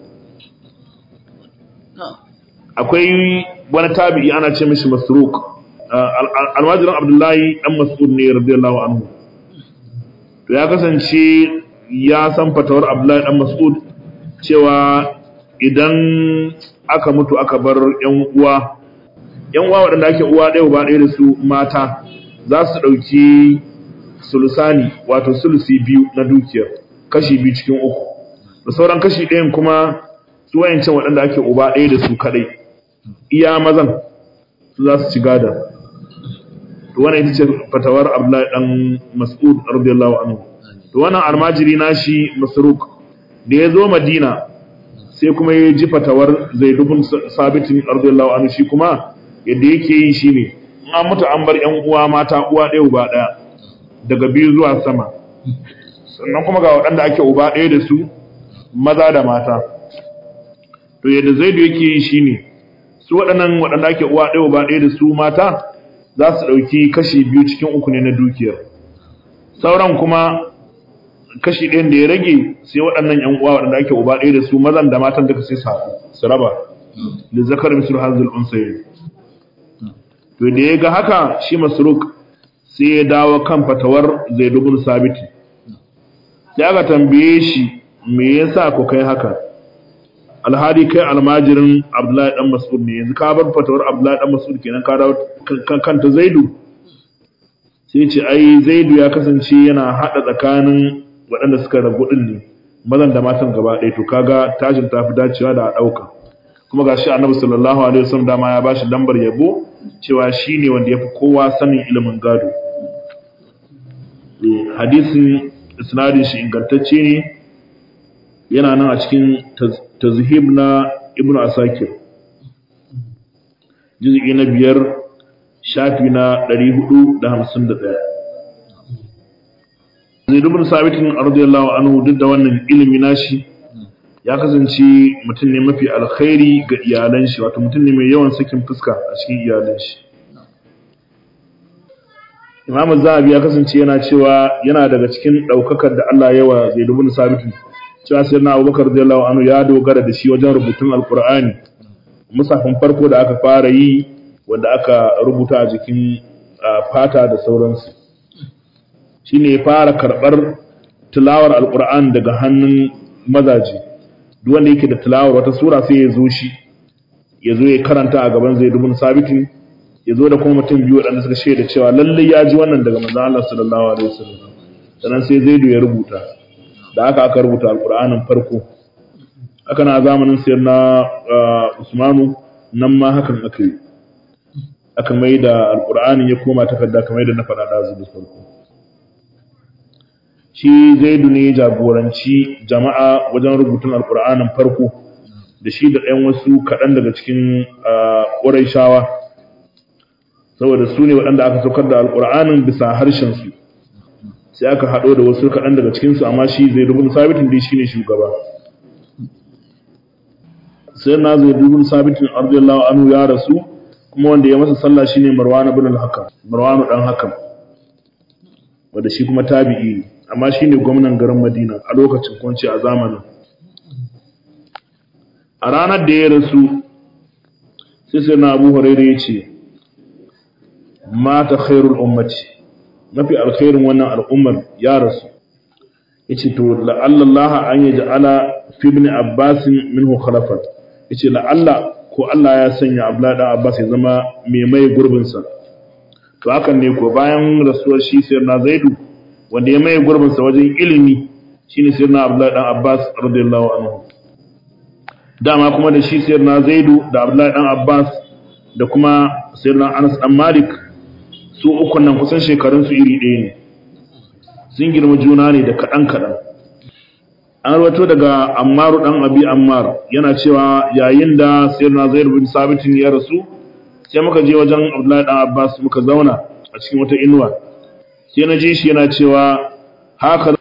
akwai wani tabi'i ana ce mishi masruk almajiran abdullahi dan mas'ud ne radiyallahu anhu to ya kasance ya san fatawar abdullahi dan mas'ud cewa idan aka mutu aka bar yan uwa yan uwa waɗanda ake uwa ɗaya ba ɗaya da su mata za su ɗauki sulusani wato sulusi biyu na dukiyar kashi biyu cikin uku da sauran kashi ɗayan kuma su wayancan waɗanda ake uba ɗaya da su kaɗai iya mazan su za su ci gada to wannan ita ce fatawar abdullahi dan mas'ud radiyallahu anhu to wannan almajiri nashi masruk da ya zo madina sai kuma ya ji fatawar zaid ibn sabit radiyallahu anhu shi kuma yadda yake yi shine in an mutu an bar yan uwa mata uwa ɗaya uba ɗaya daga biyu zuwa sama sannan kuma ga waɗanda ake uba ɗaya da su maza da mata to yadda zaidu yake yi shine su waɗannan waɗanda ake uwa ɗaya uba ɗaya da su mata za su ɗauki kashi biyu cikin uku ne na dukiyar sauran kuma kashi ɗayan da ya rage sai waɗannan ‘yan uwa waɗanda ake uba ɗaya da su mazan da matan duka sai su haɗu su raba da zakar misir hanzul unsayi to da ya ga haka shi masruk sai ya dawo kan fatawar zai dubun sabiti sai aka tambaye shi me yasa ku kai haka alhali kai almajirin abdullahi dan mas'ud ne yanzu ka bar fatawar abdullahi dan mas'ud kenan ka dawo kanta zaidu sai ce ai zaidu ya kasance yana hada tsakanin waɗanda suka rabu din ne mazan da matan gaba ɗaya to kaga tashin tafi dacewa da a ɗauka kuma ga shi annabi sallallahu alaihi wasallam dama ya bashi lambar yabo cewa shine wanda yafi kowa sanin ilimin gado hadisin isnadin shi ingantacce ne yana nan a cikin tazhib na ibn asakir juz'i na biyar shafi na 451 zai ibn sabitin radiyallahu anhu duk da wannan ilimi nashi ya kasance mutum ne mafi alkhairi ga iyalan shi wato mutum ne mai yawan sakin fuska a cikin iyalan shi Imam Zahabi ya kasance yana cewa yana daga cikin daukakar da Allah yawa Zaid ibn Sabit cewa sai na Abubakar radiyallahu anhu ya dogara da shi wajen rubutun Alqur'ani musafin farko da aka fara yi wanda aka rubuta a jikin fata da sauransu shine ya fara karbar tilawar Alqur'an daga hannun mazaje duk wanda yake da tilawar wata sura sai ya zo shi ya zo ya karanta a gaban Zaid ibn Sabit ya zo da kuma mutum biyu waɗanda suka shaida cewa lallai ya ji wannan daga manzon Allah sallallahu alaihi wasallam sannan sai Zaidu ya rubuta da aka aka rubuta alqur'anin farko haka na zamanin sayar na Usmanu nan ma hakan aka yi aka mai da alqur'anin ya koma takarda kamar da na faɗa da zuwa farko shi Zaidu ne jagoranci jama'a wajen rubutun alqur'anin farko da shi da ɗayan wasu kaɗan daga cikin ƙurayshawa saboda su ne waɗanda aka saukar da alƙur'anin bisa harshensu sai aka haɗo da wasu kaɗan daga cikinsu amma shi zai rubun sabitin dai shi ne shugaba sai na zai dubin sabitin radiyallahu anhu ya rasu kuma wanda ya masa sallah shine marwan ibn al-hakam marwan dan hakam wanda shi kuma tabi'i ne amma shine gwamnan garin madina a lokacin kunci a zamanin a ranar da ya rasu sai sai na abu hurairu ya ce mata khairul ummati mafi alkhairin wannan al'ummar ya rasu ya ce to la'allallaha an yi ja'ala fi ibn abbasin minhu khalafat ya ce la'alla ko Allah ya sanya abla da abbas ya zama mai mai gurbinsa to hakan ne ko bayan rasuwar shi sai na zaidu wanda ya mai gurbinsa wajen ilimi shine sai na abla dan abbas radiyallahu anhu dama kuma da shi sayyidina zaidu da abdullahi dan abbas da kuma sayyidina anas dan malik su ukun nan kusan shekarun su iri ɗaya ne sun girma juna ne da kaɗan kaɗan an rawato daga ammaru dan abi ammar yana cewa yayin da sayyidina zaidu bin sabitin ya rasu sai muka je wajen abdullahi dan abbas muka zauna a cikin wata inuwa sai na ji shi yana cewa haka